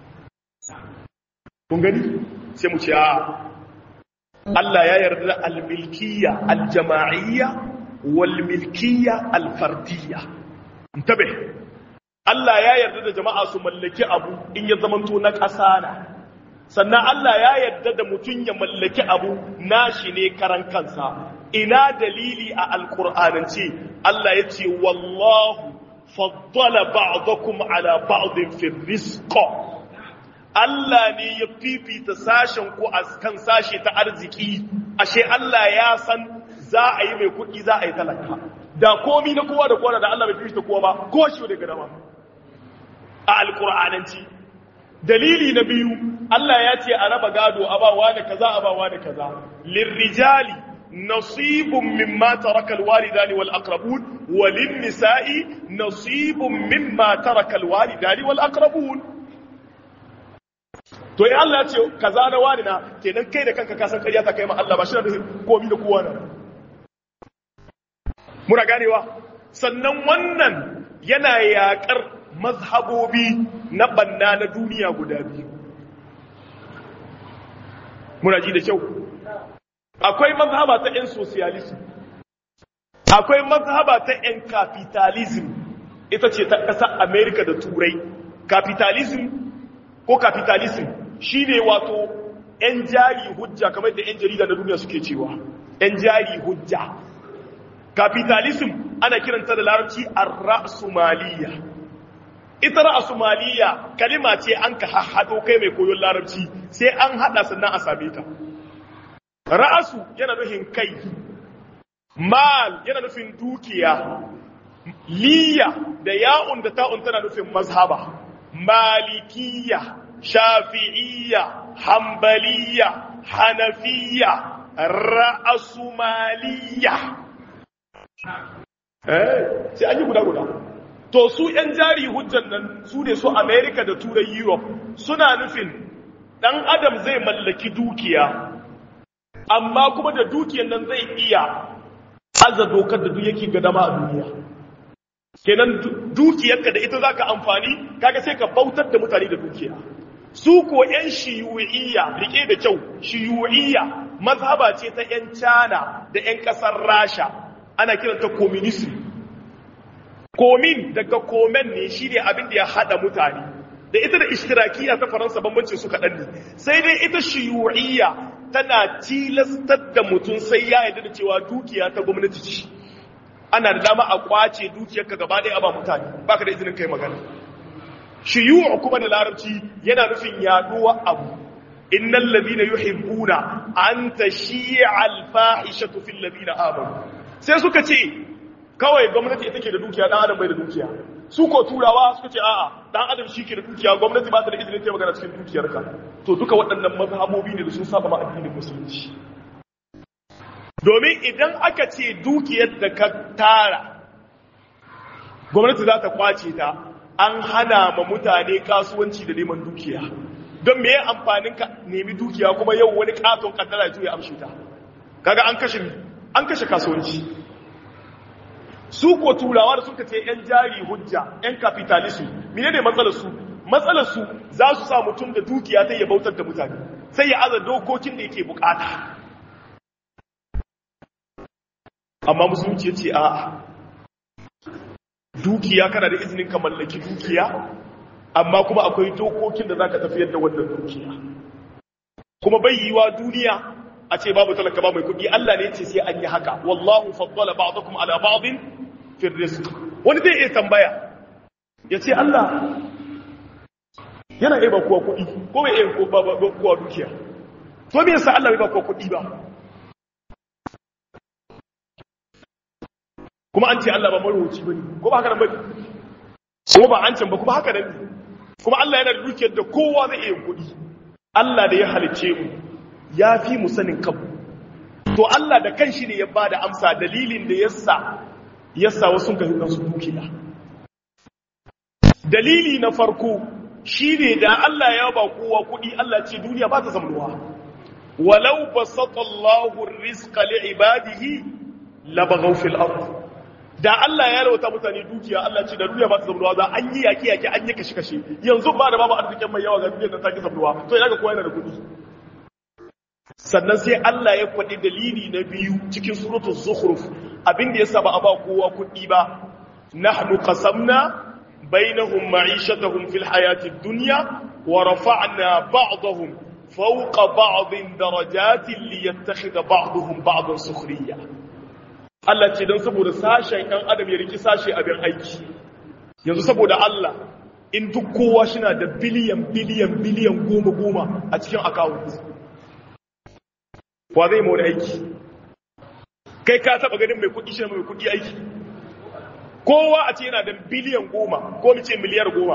kun gani sai mu ce a Allah ya yarda da al-milkiyya al-jama'iyya wal milkiyya al-fardiyya intabe Allah ya yarda da jama'a su mallaki abu in ya zamanto na ƙasa na sannan Allah ya yarda da mutum ya mallaki abu nashi ne karan kansa ina dalili a alkur'anance Allah ya ce wallahu faddala ba'dakum ala ba'din fi rizqa Allah ne ya fifita sashen ku a kan sashe ta arziki ashe Allah ya san za a yi mai kuɗi za a yi talaka da komi na kowa da kowa da Allah bai fifita kowa ba ko shi daga dama a alkur'ananci dalili na biyu Allah ya ce a raba gado abawa da kaza abawa da kaza lirrijali nasibun mimma taraka alwalidani wal aqrabun walin nisa'i nasibun mimma taraka alwalidani wal aqrabun to in Allah ya ce kaza na wani na kenan kai da kanka ka san kariya ta kai ma Allah ba shi da komi da kowa na muna ganewa sannan wannan yana yakar mazhabobi na banna na duniya guda biyu muna ji da kyau akwai mazhaba ta 'yan socialism akwai mazhaba ta 'yan capitalism ita ce ta ƙasar america da turai capitalism ko capitalism shine wato 'yan jari hujja kamar da 'yan jarida na duniya suke cewa 'yan jari hujja capitalism ana kiranta da larabci ar-ra'sumaliya ita ra'asumaliya kalima ce an ka haɗo kai mai koyon larabci sai an haɗa sannan a same ta ra'asu yana nufin kai mal yana nufin dukiya liya da ya'un da ta'un tana nufin mazhaba malikiya shafi'iyya hambaliya hanafiya ra'asumaliya eh sai an yi guda guda to su ‘yan jari hujjan nan su ne su Amerika da Turai Europe suna nufin ɗan adam zai mallaki dukiya, amma kuma da dukiyan nan zai iya aza dokar da duk yake gadama a duniya. Kenan dukiyarka da ita za ka amfani, kaga sai ka bautar da mutane da dukiya. Su ko ‘yan shiyu'iyya, rike da kyau, shiyu'iyya mazhaba ce ta ‘yan Cana da ‘yan ƙasar Rasha, ana kiranta communism. komin daga komen ne shi ne abin da ya haɗa mutane da ita da ishtirakiya ta faransa bambancin su kaɗan ne sai dai ita shiyu'iyya tana tilastar da mutum sai ya yarda da cewa dukiya ta gwamnati ce ana da dama a kwace dukiyarka gaba ɗaya a ba mutane baka da izinin kai magana shiyu'u kuma da larabci yana nufin yaduwa abu innal ladina yuhibbuna an tashi'a al-fahishatu fil ladina amanu sai suka ce kawai gwamnati ita ke da dukiya dan adam bai da dukiya su ko turawa suka ce a'a dan adam shi ke da dukiya gwamnati ba ta da izinin ta magana cikin dukiyarka to duka waɗannan mazhabobi ne da sun saba ma addinin musulunci domin idan aka ce dukiyar da ka tara gwamnati za ta kwace ta an hana ma mutane kasuwanci da neman dukiya don me amfanin ka nemi dukiya kuma yau wani katon kaddara ya amshe ta kaga an kashe an kashe kasuwanci su ko turawa da suka ce 'yan jari hujja 'yan kapitalism mine ne matsalarsu matsalarsu za su sa mutum da dukiya ta ya bautar da mutane sai ya aza dokokin da yake bukata amma musulunci ya ce a dukiya kana da izinin ka mallaki dukiya amma kuma akwai dokokin da zaka tafiyar da wannan dukiya kuma bai yiwa duniya a ce babu talaka ba mai kuɗi Allah ne ce sai an yi haka wallahu faddala ba'dakum ala ba'din fi rizq wani zai iya tambaya ya ce Allah yana iya ba kowa kuɗi ko bai iya ba kowa dukiya to me yasa Allah bai ba kowa kuɗi ba kuma an ce Allah ba marwaci bane ko ba haka nan bane kuma ba an can ba kuma haka nan kuma Allah yana da dukiyar da kowa zai iya kuɗi Allah da ya halice mu ya fi mu sanin kanmu to Allah da kanshi ne ya ba da amsa dalilin da yasa yasa wasu ka hinna su dukiya dalili na farko shine da Allah ya ba kowa kuɗi Allah ce duniya ba ta zamanuwa walau basata Allahu rizqa li ibadihi labaghaw fil ard da Allah ya rawata mutane dukiya Allah ce da duniya ba ta zamanuwa za an yi yaki yaki an yi kashe kashe yanzu ba da babu arzikin mai yawa ga duniyar nan ta ki zamanuwa to ina ga kowa yana da kuɗi sannan sai Allah ya faɗi dalili na biyu cikin suratul zukhruf abin da yasa ba a ba kowa kuɗi ba nahnu qasamna bainahum ma'ishatahum fil hayatid dunya wa rafa'na ba'dahum fawqa ba'din darajatin liyattakhidha ba'dahum ba'dan sukhriya Allah ce dan saboda sashen ɗan adam ya riki sashe abin aiki yanzu saboda Allah in duk kowa shina da biliyan biliyan biliyan goma goma a cikin account wa zai mawa aiki kai ka taba ganin mai kudi shi mai kudi aiki kowa a ce yana da biliyan goma ko mace miliyar goma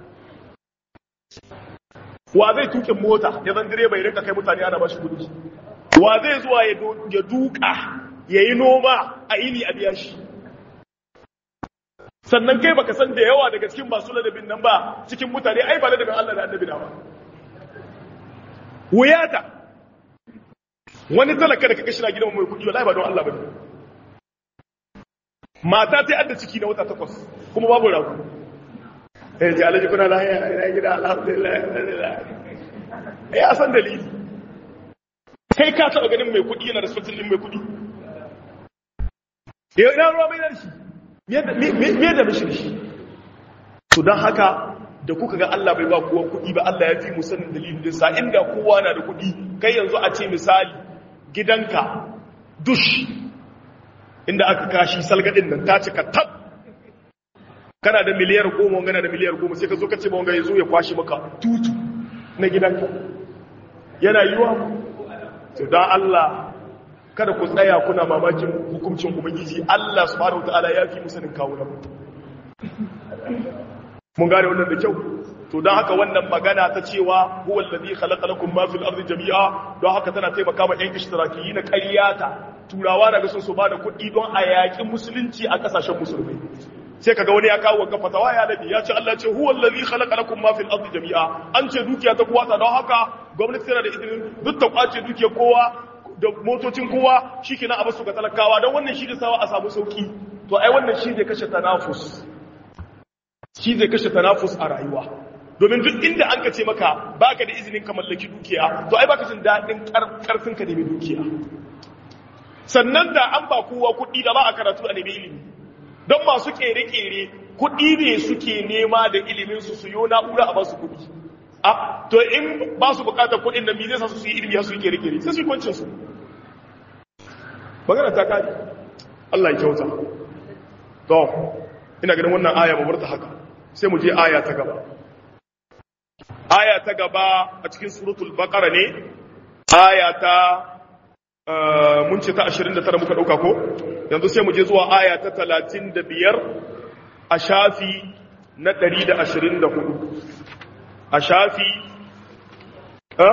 wa zai tukin mota ya zan direba ya rinka kai mutane ana bashi kudi wa zai zuwa ya duka ya yi noma a ini a biya shi sannan kai baka san da yawa daga cikin masu ladabin nan ba cikin mutane ai ba ladabin Allah da annabi na ba wuyata wani talaka da kaga shi na gidan mai kudi wallahi ba don Allah bane mata ta adda ciki na wata takwas kuma babu rago eh ji alaji kuna lahiya ina gida alhamdulillah alhamdulillah eh a san dalili kai ka taba ganin mai kudi yana da sultan din mai kudi eh ina ruwa mai da shi me da mishi shi to dan haka da kuka ga Allah bai ba kowa kudi ba Allah ya fi mu sanin dalilin din sa inda kowa na da kudi kai yanzu a ce misali gidanka dush inda aka kashi salgadin nan ta cika tab kana da miliyar goma wangana da miliyar goma sai ka zo ka ce wanga ya zo ya kwashi maka tutu na gidanka yana yiwa to dan Allah kada ku tsaya kuna mamakin hukuncin ubangiji Allah subhanahu wataala ya fi musanin kawo nan mun gane wannan da kyau to don haka wannan magana ta cewa huwa allazi khalaqa lakum ma fil ardi jami'a don haka tana taimaka ma yan ishtirakiyyi na ƙaryata turawa daga sun su bada kuɗi don a yaƙi musulunci a ƙasashen musulmai sai kaga wani ya kawo wanka fatawa ya nabi ya ce Allah ce huwa allazi khalaqa lakum ma fil ardi jami'a an ce dukiya ta kowa ta don haka gwamnati tana da izinin duk ta kwace dukiyar kowa da motocin kowa shikenan a basu ga talakawa don wannan shi da sawa a samu sauki to ai wannan shi zai kashe tanafus shi zai kashe tanafus a rayuwa domin duk inda an ka ce maka baka da izinin ka mallaki dukiya to ai baka jin daɗin karfin ka nemi dukiya sannan da an ba kowa kuɗi da ba a karatu a nemi ilimi don masu kere-kere kuɗi ne suke nema da ilimin su su yo na'ura a basu kuɗi a to in ba su bukatar kuɗin da mi zai sa su yi ilimi su yi kere-kere sai su yi kwancin su magana ta kaji Allah ya kyauta to ina ganin wannan aya ba ta haka sai mu je aya ta gaba aya ta gaba a cikin suratul baqara ne aya ta mun ce ta 29 muka dauka ko yanzu sai mu je zuwa aya ta 35 a shafi na 124 a shafi eh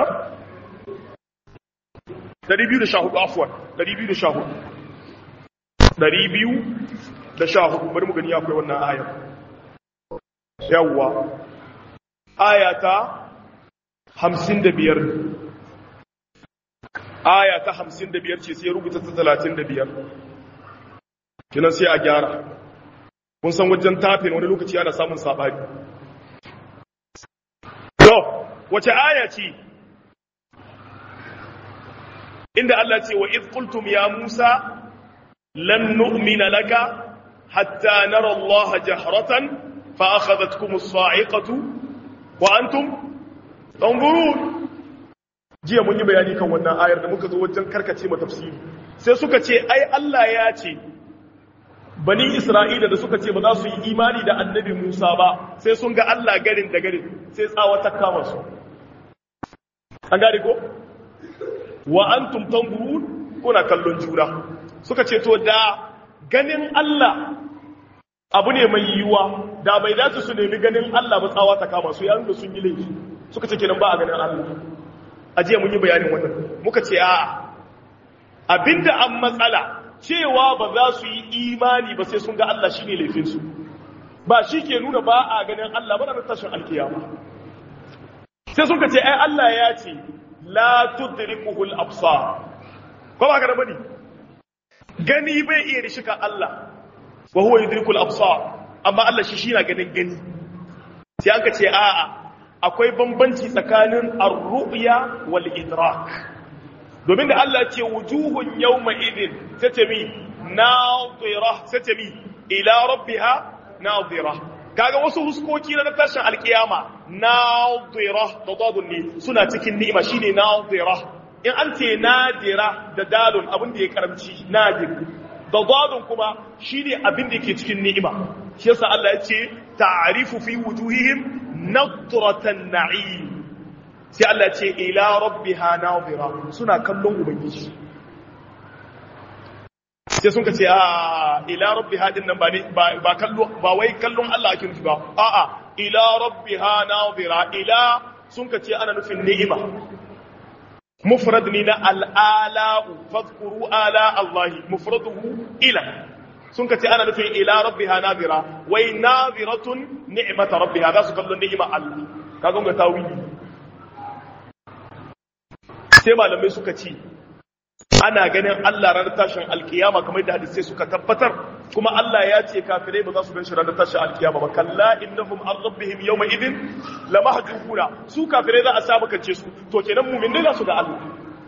214 afwan 214 214 bari mu gani akwai wannan aya yawwa aya ta 55 aya ta 55 ce sai rubuta ta 35 kinan sai a gyara kun san wajen tafin wani lokaci ana samun sabani to wace aya ce inda Allah ce wa iz qultum ya Musa lan nu'mina laka hatta nara Allah jahratan fa akhadhatkum as-sa'iqatu wa antum tanzurun jiya mun yi bayani kan wannan ayar da muka zo wajen karkace ma tafsiri sai suka ce ai Allah ya ce bani Isra'ila da suka ce ba za su yi imani da annabi Musa ba sai sun ga Allah garin da garin sai tsawa ta kama su an gane ko wa antum tanzurun kuna kallon juna suka ce to da ganin Allah abu ne mai yiwuwa da bai dace su nemi ganin Allah ba tsawa ta kama su yayin da sun yi laifi suka ce kenan ba a ganin Allah a jiya mun yi bayanin wannan muka ce a'a abinda an matsala cewa ba za su yi imani ba sai sun ga Allah shine laifin su ba shi ke nuna ba a ganin Allah ba na tashin alkiyama sai suka ce ai Allah ya ce la tudrikuhu al-absar ko ba ka da bane gani bai iya rishika Allah wa huwa yudriku al-absar amma Allah shi shi na ganin gani sai an ka ce a'a akwai bambanci tsakanin ar-ru'ya wal idrak domin da Allah ce wujuhun yawma idin sai ce mi nadira sai ce mi ila rabbiha nadira kaga wasu huskoki na tashin alkiyama nadira da dadun ne suna cikin ni'ima shine nadira in an ce nadira da dalun abin da ya karamci nadir da dadun kuma shine abin da yake cikin ni'ima shi yasa Allah ya ce ta'rifu fi wujuhihim nadratan na'im sai Allah ya ce ila rabbiha nadira suna kallon ubangiji sai sun ka ce a ila rabbiha din nan ba ne ba kallo ba wai kallon Allah ake nufi ba a'a ila rabbiha nadira ila sun ka ce ana nufin ni'ima mufrad ne na al'ala'u fadhkuru ala Allah mufraduhu ila sun ka ce ana nufin ila rabbiha nadira wai nadiratun ni'mata rabbiha za su kallon ni'ima Allah kaga ga tawili sai malamai suka ce ana ganin Allah ranar tashin alkiyama kamar da hadisai suka tabbatar kuma Allah ya ce kafirai ba za su ganshi ranar tashin alkiyama ba kalla innahum an rabbihim yawma idin lamahjubuna su kafirai za a sa makance su to kenan mu'minai za su ga Allah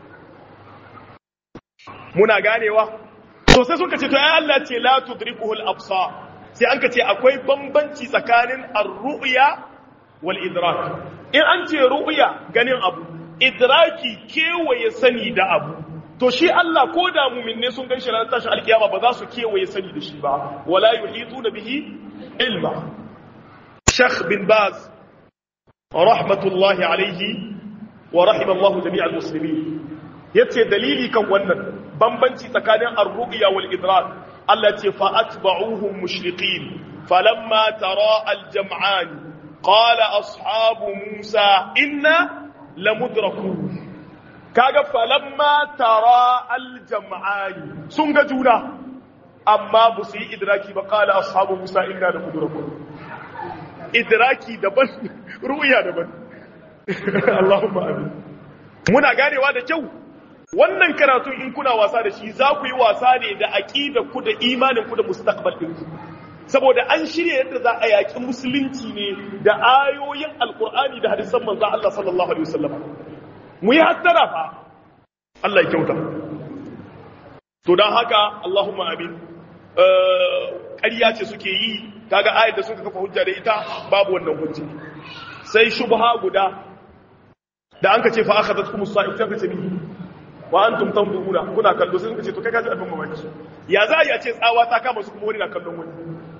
muna ganewa to sai suka ce to ai Allah ce la tudrikuhu al-absar sai an ka ce akwai bambanci tsakanin ar-ru'ya wal idrak in an ce ru'ya ganin abu idraki kewaye sani da abu to shi Allah ko da muminne sun gan shi ranar tashin alkiyama ba za su kewaye sani da shi ba wala yuhitu da bihi ilma Sheikh bin Baz rahmatullahi alaihi wa rahimallahu jami'al muslimin yace dalili kan wannan bambanci tsakanin ar-ru'ya wal idrak Allah ce fa atba'uhum mushriqin falamma tara al-jam'an qala ashabu Musa inna lamudrakun kaga falamma tara aljam'ani sun ga juna amma ba su yi idraki ba kala ashabu musa inna da kudurakum idraki daban ru'ya daban Allahumma amin muna ganewa da kyau wannan karatu in kuna wasa da shi za ku yi wasa ne da aqida ku da imanin ku da mustaqbal din ku saboda an shirya yadda za a yaki musulunci ne da ayoyin alqur'ani da hadisan manzo Allah sallallahu alaihi wasallam mu yi hattara fa Allah ya kyauta to don haka Allahumma amin ƙarya ce suke yi kaga ayat da suka kafa hujja da ita babu wannan hujja sai shubha guda da an ka ce fa akhadat kum sa'ib ta kace ni wa antum tanzuruna kuna kallo sai suka ce to kai ka ji abin mamaki ya za ya ce tsawa ta kama su kuma wani na kallon wani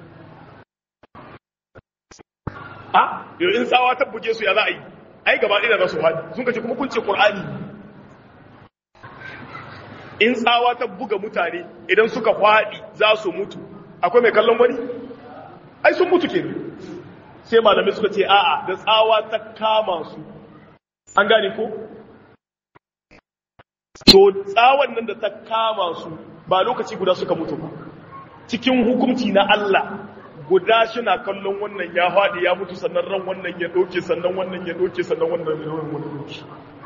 a yau in tsawa ta buge su ya za a yi ai gaba ɗaya za su haɗi sun kace kuma kun ce ƙur'ani in tsawa ta buga mutane idan suka faɗi za su mutu akwai mai kallon wani ai sun mutu ke sai malamai suka ce a'a da tsawa ta kama su an gane ko to tsawon nan da ta kama su ba lokaci guda suka mutu ba cikin hukunci na Allah guda na kallon wannan ya faɗi ya mutu sannan ran wannan ya ɗauke sannan wannan ya ɗauke sannan wannan ya ɗauke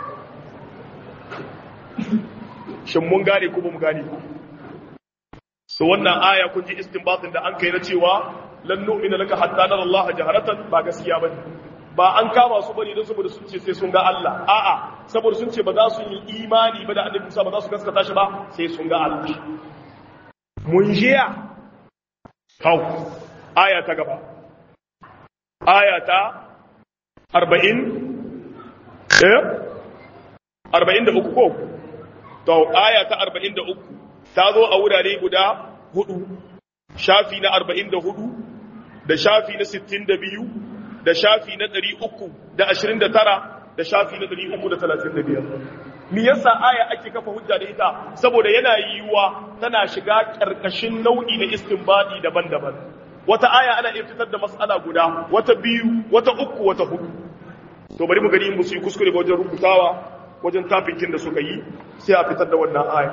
shin mun gane ko ba mu gane ba so wannan aya kun ji istinbatin da an kai na cewa lan nu'mina laka hatta nara Allah jaharatan ba gaskiya bane ba an kama su bane don saboda sun ce sai sun ga Allah a'a saboda sun ce ba za su yi imani ba da annabi Musa ba za su gaskata shi ba sai sun ga Allah mun jiya hau aya ta gaba aya ta arba'in eh arba'in da uku ko to aya ta arba'in da uku ta zo a wurare guda hudu shafi na arba'in da hudu da shafi na sittin da biyu da shafi na ɗari uku da ashirin da tara da shafi na ɗari uku da talatin da biyar me yasa aya ake kafa hujja da ita saboda yana yiwuwa tana shiga ƙarƙashin nau'i na istinbadi daban-daban wata aya ana iya fitar da mas'ala guda wata biyu wata uku wata hudu to bari mu gani mu su yi kuskure ba wajen rubutawa wajen tafikin da suka yi sai a fitar da wannan aya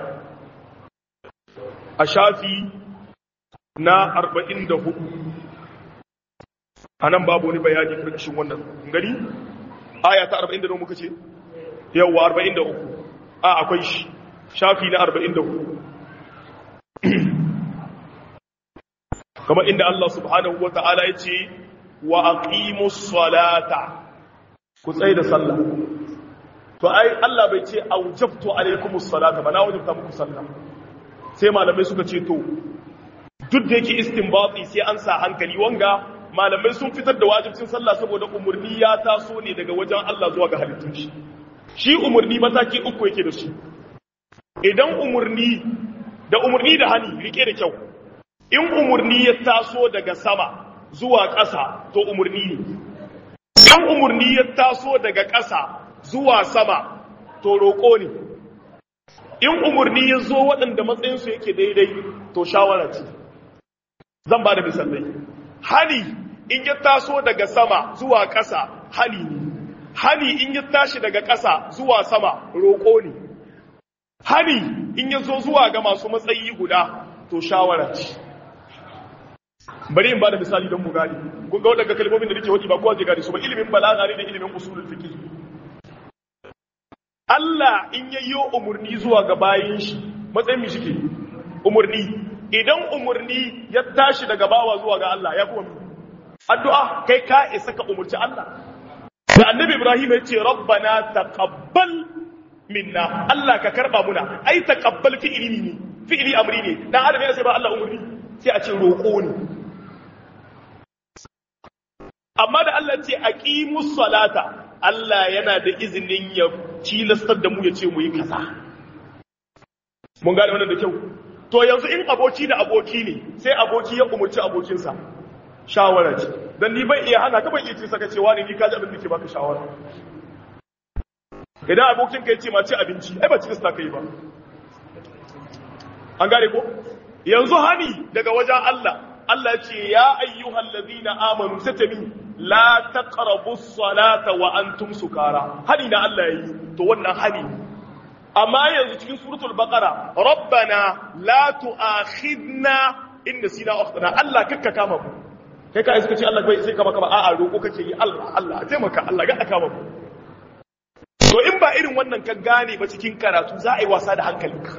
a shafi na arba'in da hudu a nan babu wani bayani ƙarƙashin wannan gani aya ta arba'in da nawa muka ce yawwa arba'in da uku a akwai shi shafi na arba'in da hudu kamar inda Allah subhanahu wa ta'ala ya ce wa aqimus salata ku tsaye da sallah to ai Allah bai ce aujabtu alaikumus salata ba na wajabta muku sallah sai malamai suka ce to duk da yake istinbati sai an sa hankali wanga malamai sun fitar da wajibcin sallah saboda umurni ya taso ne daga wajen Allah zuwa ga halittun shi shi umurni mataki uku yake da shi idan umurni da umurni da hani rike da kyau in umurni ya taso daga sama zuwa ƙasa to umurni ne in umurni ya taso daga ƙasa zuwa sama to roƙo ne in umurni ya zo waɗanda matsayinsu yake daidai to shawara ce zan ba da misalai hani in ya taso daga sama zuwa ƙasa hani ne hani in ya tashi daga ƙasa zuwa sama roƙo ne hani in ya zo zuwa ga masu matsayi guda to shawara ce bari in ba da misali don mu gani kun ga waɗanda kalmomin da nake waɗi ba kowa zai gani su ba ilimin balaga ne da ilimin usulul fiqh Allah in yayyo umurni zuwa ga bayin shi matsayin mi shike umurni idan umurni ya tashi daga bawa zuwa ga Allah ya kuma addu'a kai ka isa ka umurci Allah da annabi Ibrahim ya ce rabbana taqabbal minna Allah ka karba muna ai taqabbal fi'ili ne fi'ili amri ne dan adam ya sai ba Allah umurni sai a ce roƙo ne amma da Allah ce aqimus salata Allah yana da izinin ya tilastar da mu ya ce mu yi kaza mun gane wannan da kyau to yanzu in aboki da aboki ne sai aboki ya umurci abokinsa shawara ce dan ni ban iya hana ka ban iya ce saka cewa ne ni kaji abin da ke baka shawara idan abokin ka ya ce ma ci abinci ai ba ci ka kai ba an gane ko yanzu hani daga wajen Allah Allah ce ya ayyuhal ladina amanu satami la taqrabu salata wa antum sukara hani na Allah yayi to wannan hani amma yanzu cikin suratul baqara rabbana la tu'akhidna in nasina akhtana Allah kakka kama mu kai ka iska ce Allah bai sai kama kama a'a roko kake yi Allah Allah a taimaka Allah ga kama mu to in ba irin wannan ka gane ba cikin karatu za a yi wasa da hankalinka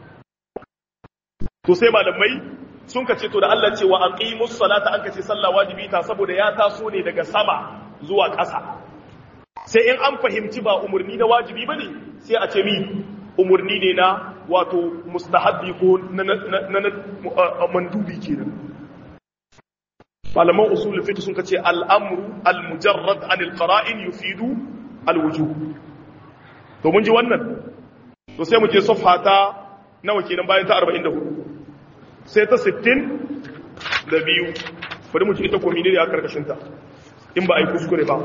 to sai malamai sun ka ce to da Allah ce wa aqimus salata an kace sallah wajibi ta saboda ya taso ne daga sama zuwa ƙasa sai in an fahimci ba umurni na wajibi bane sai a ce mi umurni ne na wato mustahabbi ko na mandubi kenan malaman usul fiqh sun kace al-amru al-mujarrad an al-qara'in yufidu al-wujub to mun ji wannan to sai mu je safha ta nawa kenan bayan ta 44 sai ta 60 da biyu bari mu ci ita komini da ya karkashinta in ba a yi kuskure ba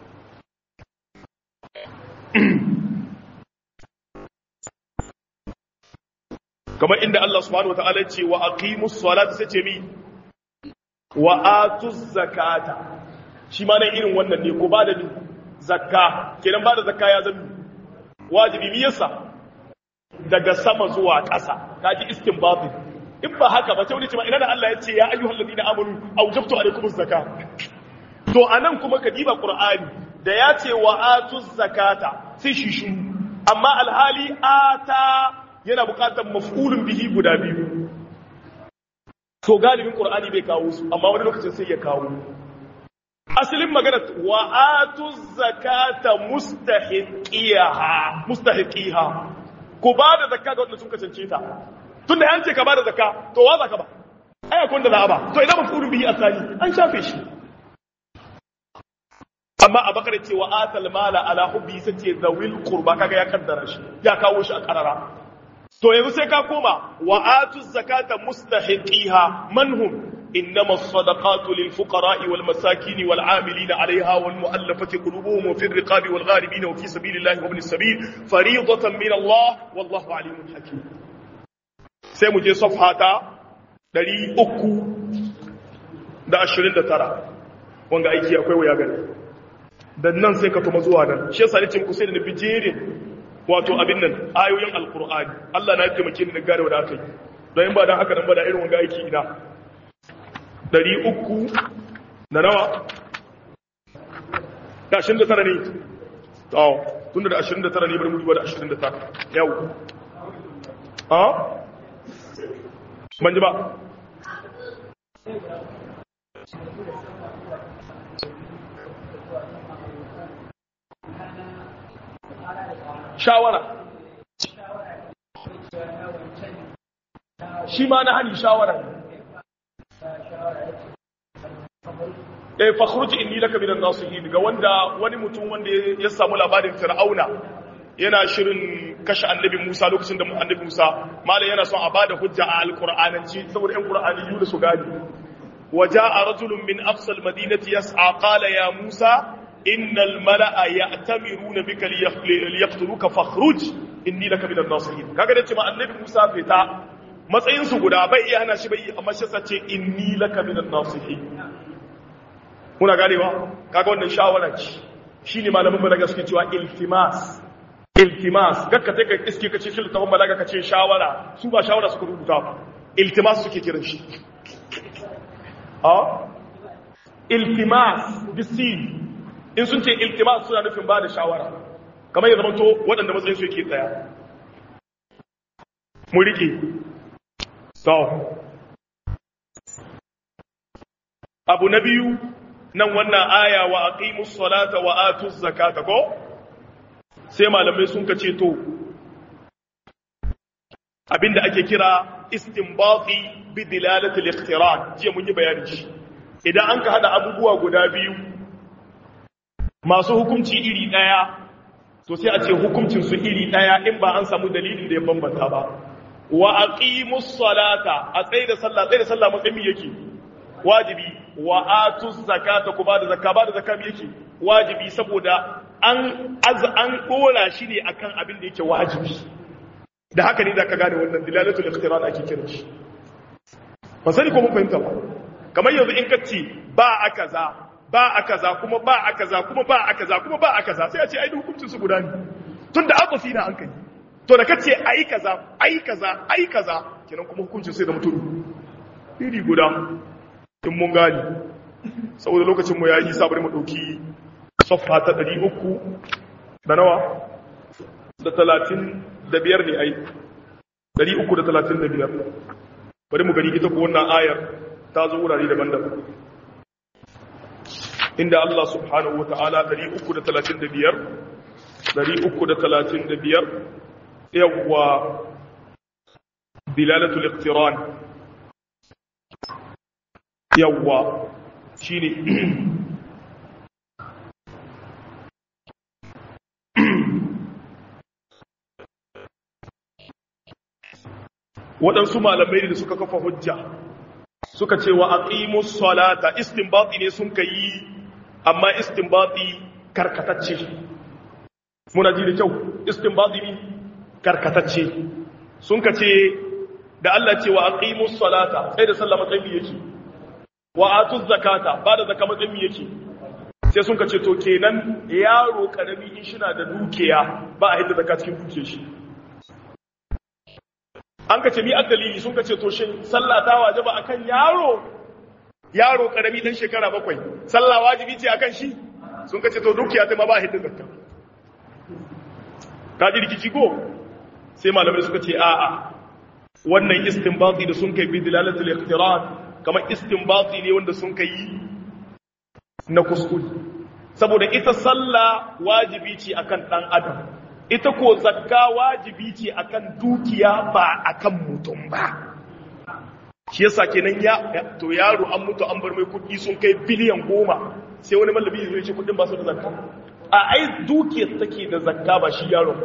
kamar inda Allah subhanahu wata'ala ce wa aqimus salata sai ce mi wa atuz zakata shi ma nan irin wannan ne ko ba da ni zakka kenan ba da zakka ya zama wajibi mi yasa daga sama zuwa ƙasa kaji istinbatin in ba haka ba sai wani ce ma ina da Allah ya ce ya ayyuhal ladina amanu awjabtu alaykumus zakat to anan kuma ka diba qur'ani da ya ce wa atuz zakata sai shi shi amma alhali ata yana buƙatar maf'ulun bihi guda biyu to galibin qur'ani bai kawo su amma wani lokacin sai ya kawo asalin magana wa atuz zakata mustahiqiha mustahiqiha ku ba da zakka ga wanda sun kasance ta tun da yance ka ba da zakka to wa zaka ba ai akwai da za ba to idan mafulun bihi asali an shafe shi amma a bakar cewa atal mala ala hubbi sace zawil qurba kaga ya kaddara shi ya kawo shi a karara to yanzu sai ka koma wa atu zakata mustahiqiha manhum إنما الصدقات للفقراء والمساكين والعاملين عليها والمؤلفة قلوبهم وفي الرقاب والغاربين وفي سبيل الله وابن السبيل فريضة من الله والله عليم حكيم سيمو جي صفحة دلي أكو da ashirin da tara wanga aiki akwai waya gani da nan sai ka tuma zuwa nan shi yasa nace muku sai da na bijerin wato abin nan ayoyin alqur'ani Allah na taimake ni na gane wa da aka yi don in ba dan haka nan ba da irin wanga aiki ina ɗari uku da nawa da ashirin da tara ne tawo tun da ashirin da tara ne bari mutuwa da ashirin da tara yau a ban ji ba shawara shi ma na hani shawara eh fakhruj inni laka minan nasihin ga wanda wani mutum wanda ya samu labarin fir'auna yana shirin kashe annabi Musa lokacin da annabi Musa malai yana son a bada hujja a alqur'ananci saboda ɗan qur'ani yu da su gani waja'a rajulun min aqsa almadinati yas'a qala ya Musa innal mala'a ya'tamiruna bika liyaqtuluka fakhruj inni laka minan nasihin kaga da cewa annabi Musa fita matsayin su guda bai iya hana shi bai amma shi sace inni laka minan nasihin muna ganewa kaga wannan shawara ce shine malamin balaga suke cewa iltimas iltimas gakka sai ka iske kace shi littafin balaga kace shawara su ba shawara suka rubuta ba iltimas suke kiran shi a iltimas bisin in sun ce iltimas suna nufin ba da shawara kamar ya zamanto waɗanda matsayin su yake tsaya mu rike to abu na biyu nan wannan aya wa aqimus salata wa atuz zakata ko sai malamai sun kace to abinda ake kira istinbati bi dilalati al-iqtiran jiya mun yi bayani shi idan an ka hada abubuwa guda biyu masu hukunci iri daya to sai a ce hukuncin su iri daya in ba an samu dalili da ya bambanta ba wa aqimus salata a tsaye da sallah tsaye da sallah matsayin yake wajibi wa atu zakata ku bada zakka bada zakka yake wajibi saboda an az an dora shi ne akan abin da yake wajibi da haka ne zaka gane wannan dilalatul iqtiran ake kiran shi ba sani ko mun fahimta ba kamar yanzu in ka ce ba a kaza ba a kaza kuma ba a kaza kuma ba a kaza kuma ba a kaza sai a ce ai hukuncin su guda ne tunda aqafi na hankali to da kace ai kaza ai kaza ai kaza kenan kuma hukuncin sai da mutum iri guda in mun gani saboda lokacin mu yayi sabar mu dauki safha ta 300 da nawa da 30 da biyar ne ai 335 bari mu gani ita ko wannan ayar ta zo wurare daban-daban inda Allah subhanahu wata'ala 335 335 yawwa dilalatul iqtiran yawwa shine waɗansu malamai da suka kafa hujja suka ce wa aqimus salata istinbati ne sun kai amma istinbati karkatacce muna ji da kyau istinbati ne karkatacce sun ka ce da Allah ce wa aqimus salata sai da sallah matsayin yake wa atuz zakata ba da zakka matsayin yake sai sun ka ce to kenan yaro karami in shi na da dukiya ba a hidda zakka cikin dukiyar shi an ka ce mi dalili sun ka ce to shin sallah ta wajaba akan yaro yaro karami dan shekara bakwai sallah wajibi ce akan shi sun ka ce to dukiya ta ma ba hidda zakka ka ji rikici ko sai malamai suka ce a'a wannan istinbati da sun kai bi dilalatul iqtiran kamar istinbati ne wanda sun kai na kuskure saboda ita sallah wajibi ce akan dan adam ita ko zakka wajibi ce akan dukiya ba akan mutum ba shi yasa kenan ya to yaro an mutu an bar mai kuɗi sun kai biliyan goma sai wani mallami zai ce kudin ba su da zakka a ai dukiyar take da zakka ba shi yaron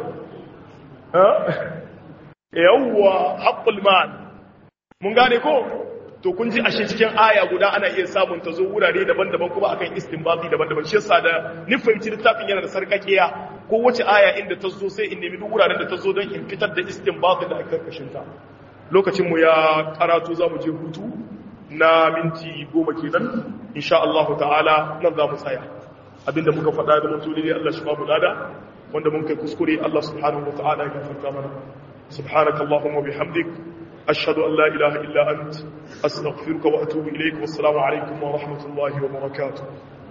yawwa haqqul mal mun gane ko to kun ji ashe cikin aya guda ana iya samun ta zo wurare daban-daban kuma akan istinbati daban-daban shi yasa da ni fahimci littafin yana da sarkakiya ko wace aya inda ta zo sai in nemi duk wuraren da ta zo don in fitar da istinbati da aka karkashin ta lokacin mu ya karatu zamu je hutu na minti goma kenan insha Allah ta'ala nan za mu tsaya abinda muka faɗa da mutum ne Allah shi ba mu lada wanda mun kai kuskure Allah subhanahu wa ta'ala ya gafarta mana subhanakallahumma bihamdik أشهد أن لا إله إلا أنت أستغفرك وأتوب إليك والسلام عليكم ورحمة الله وبركاته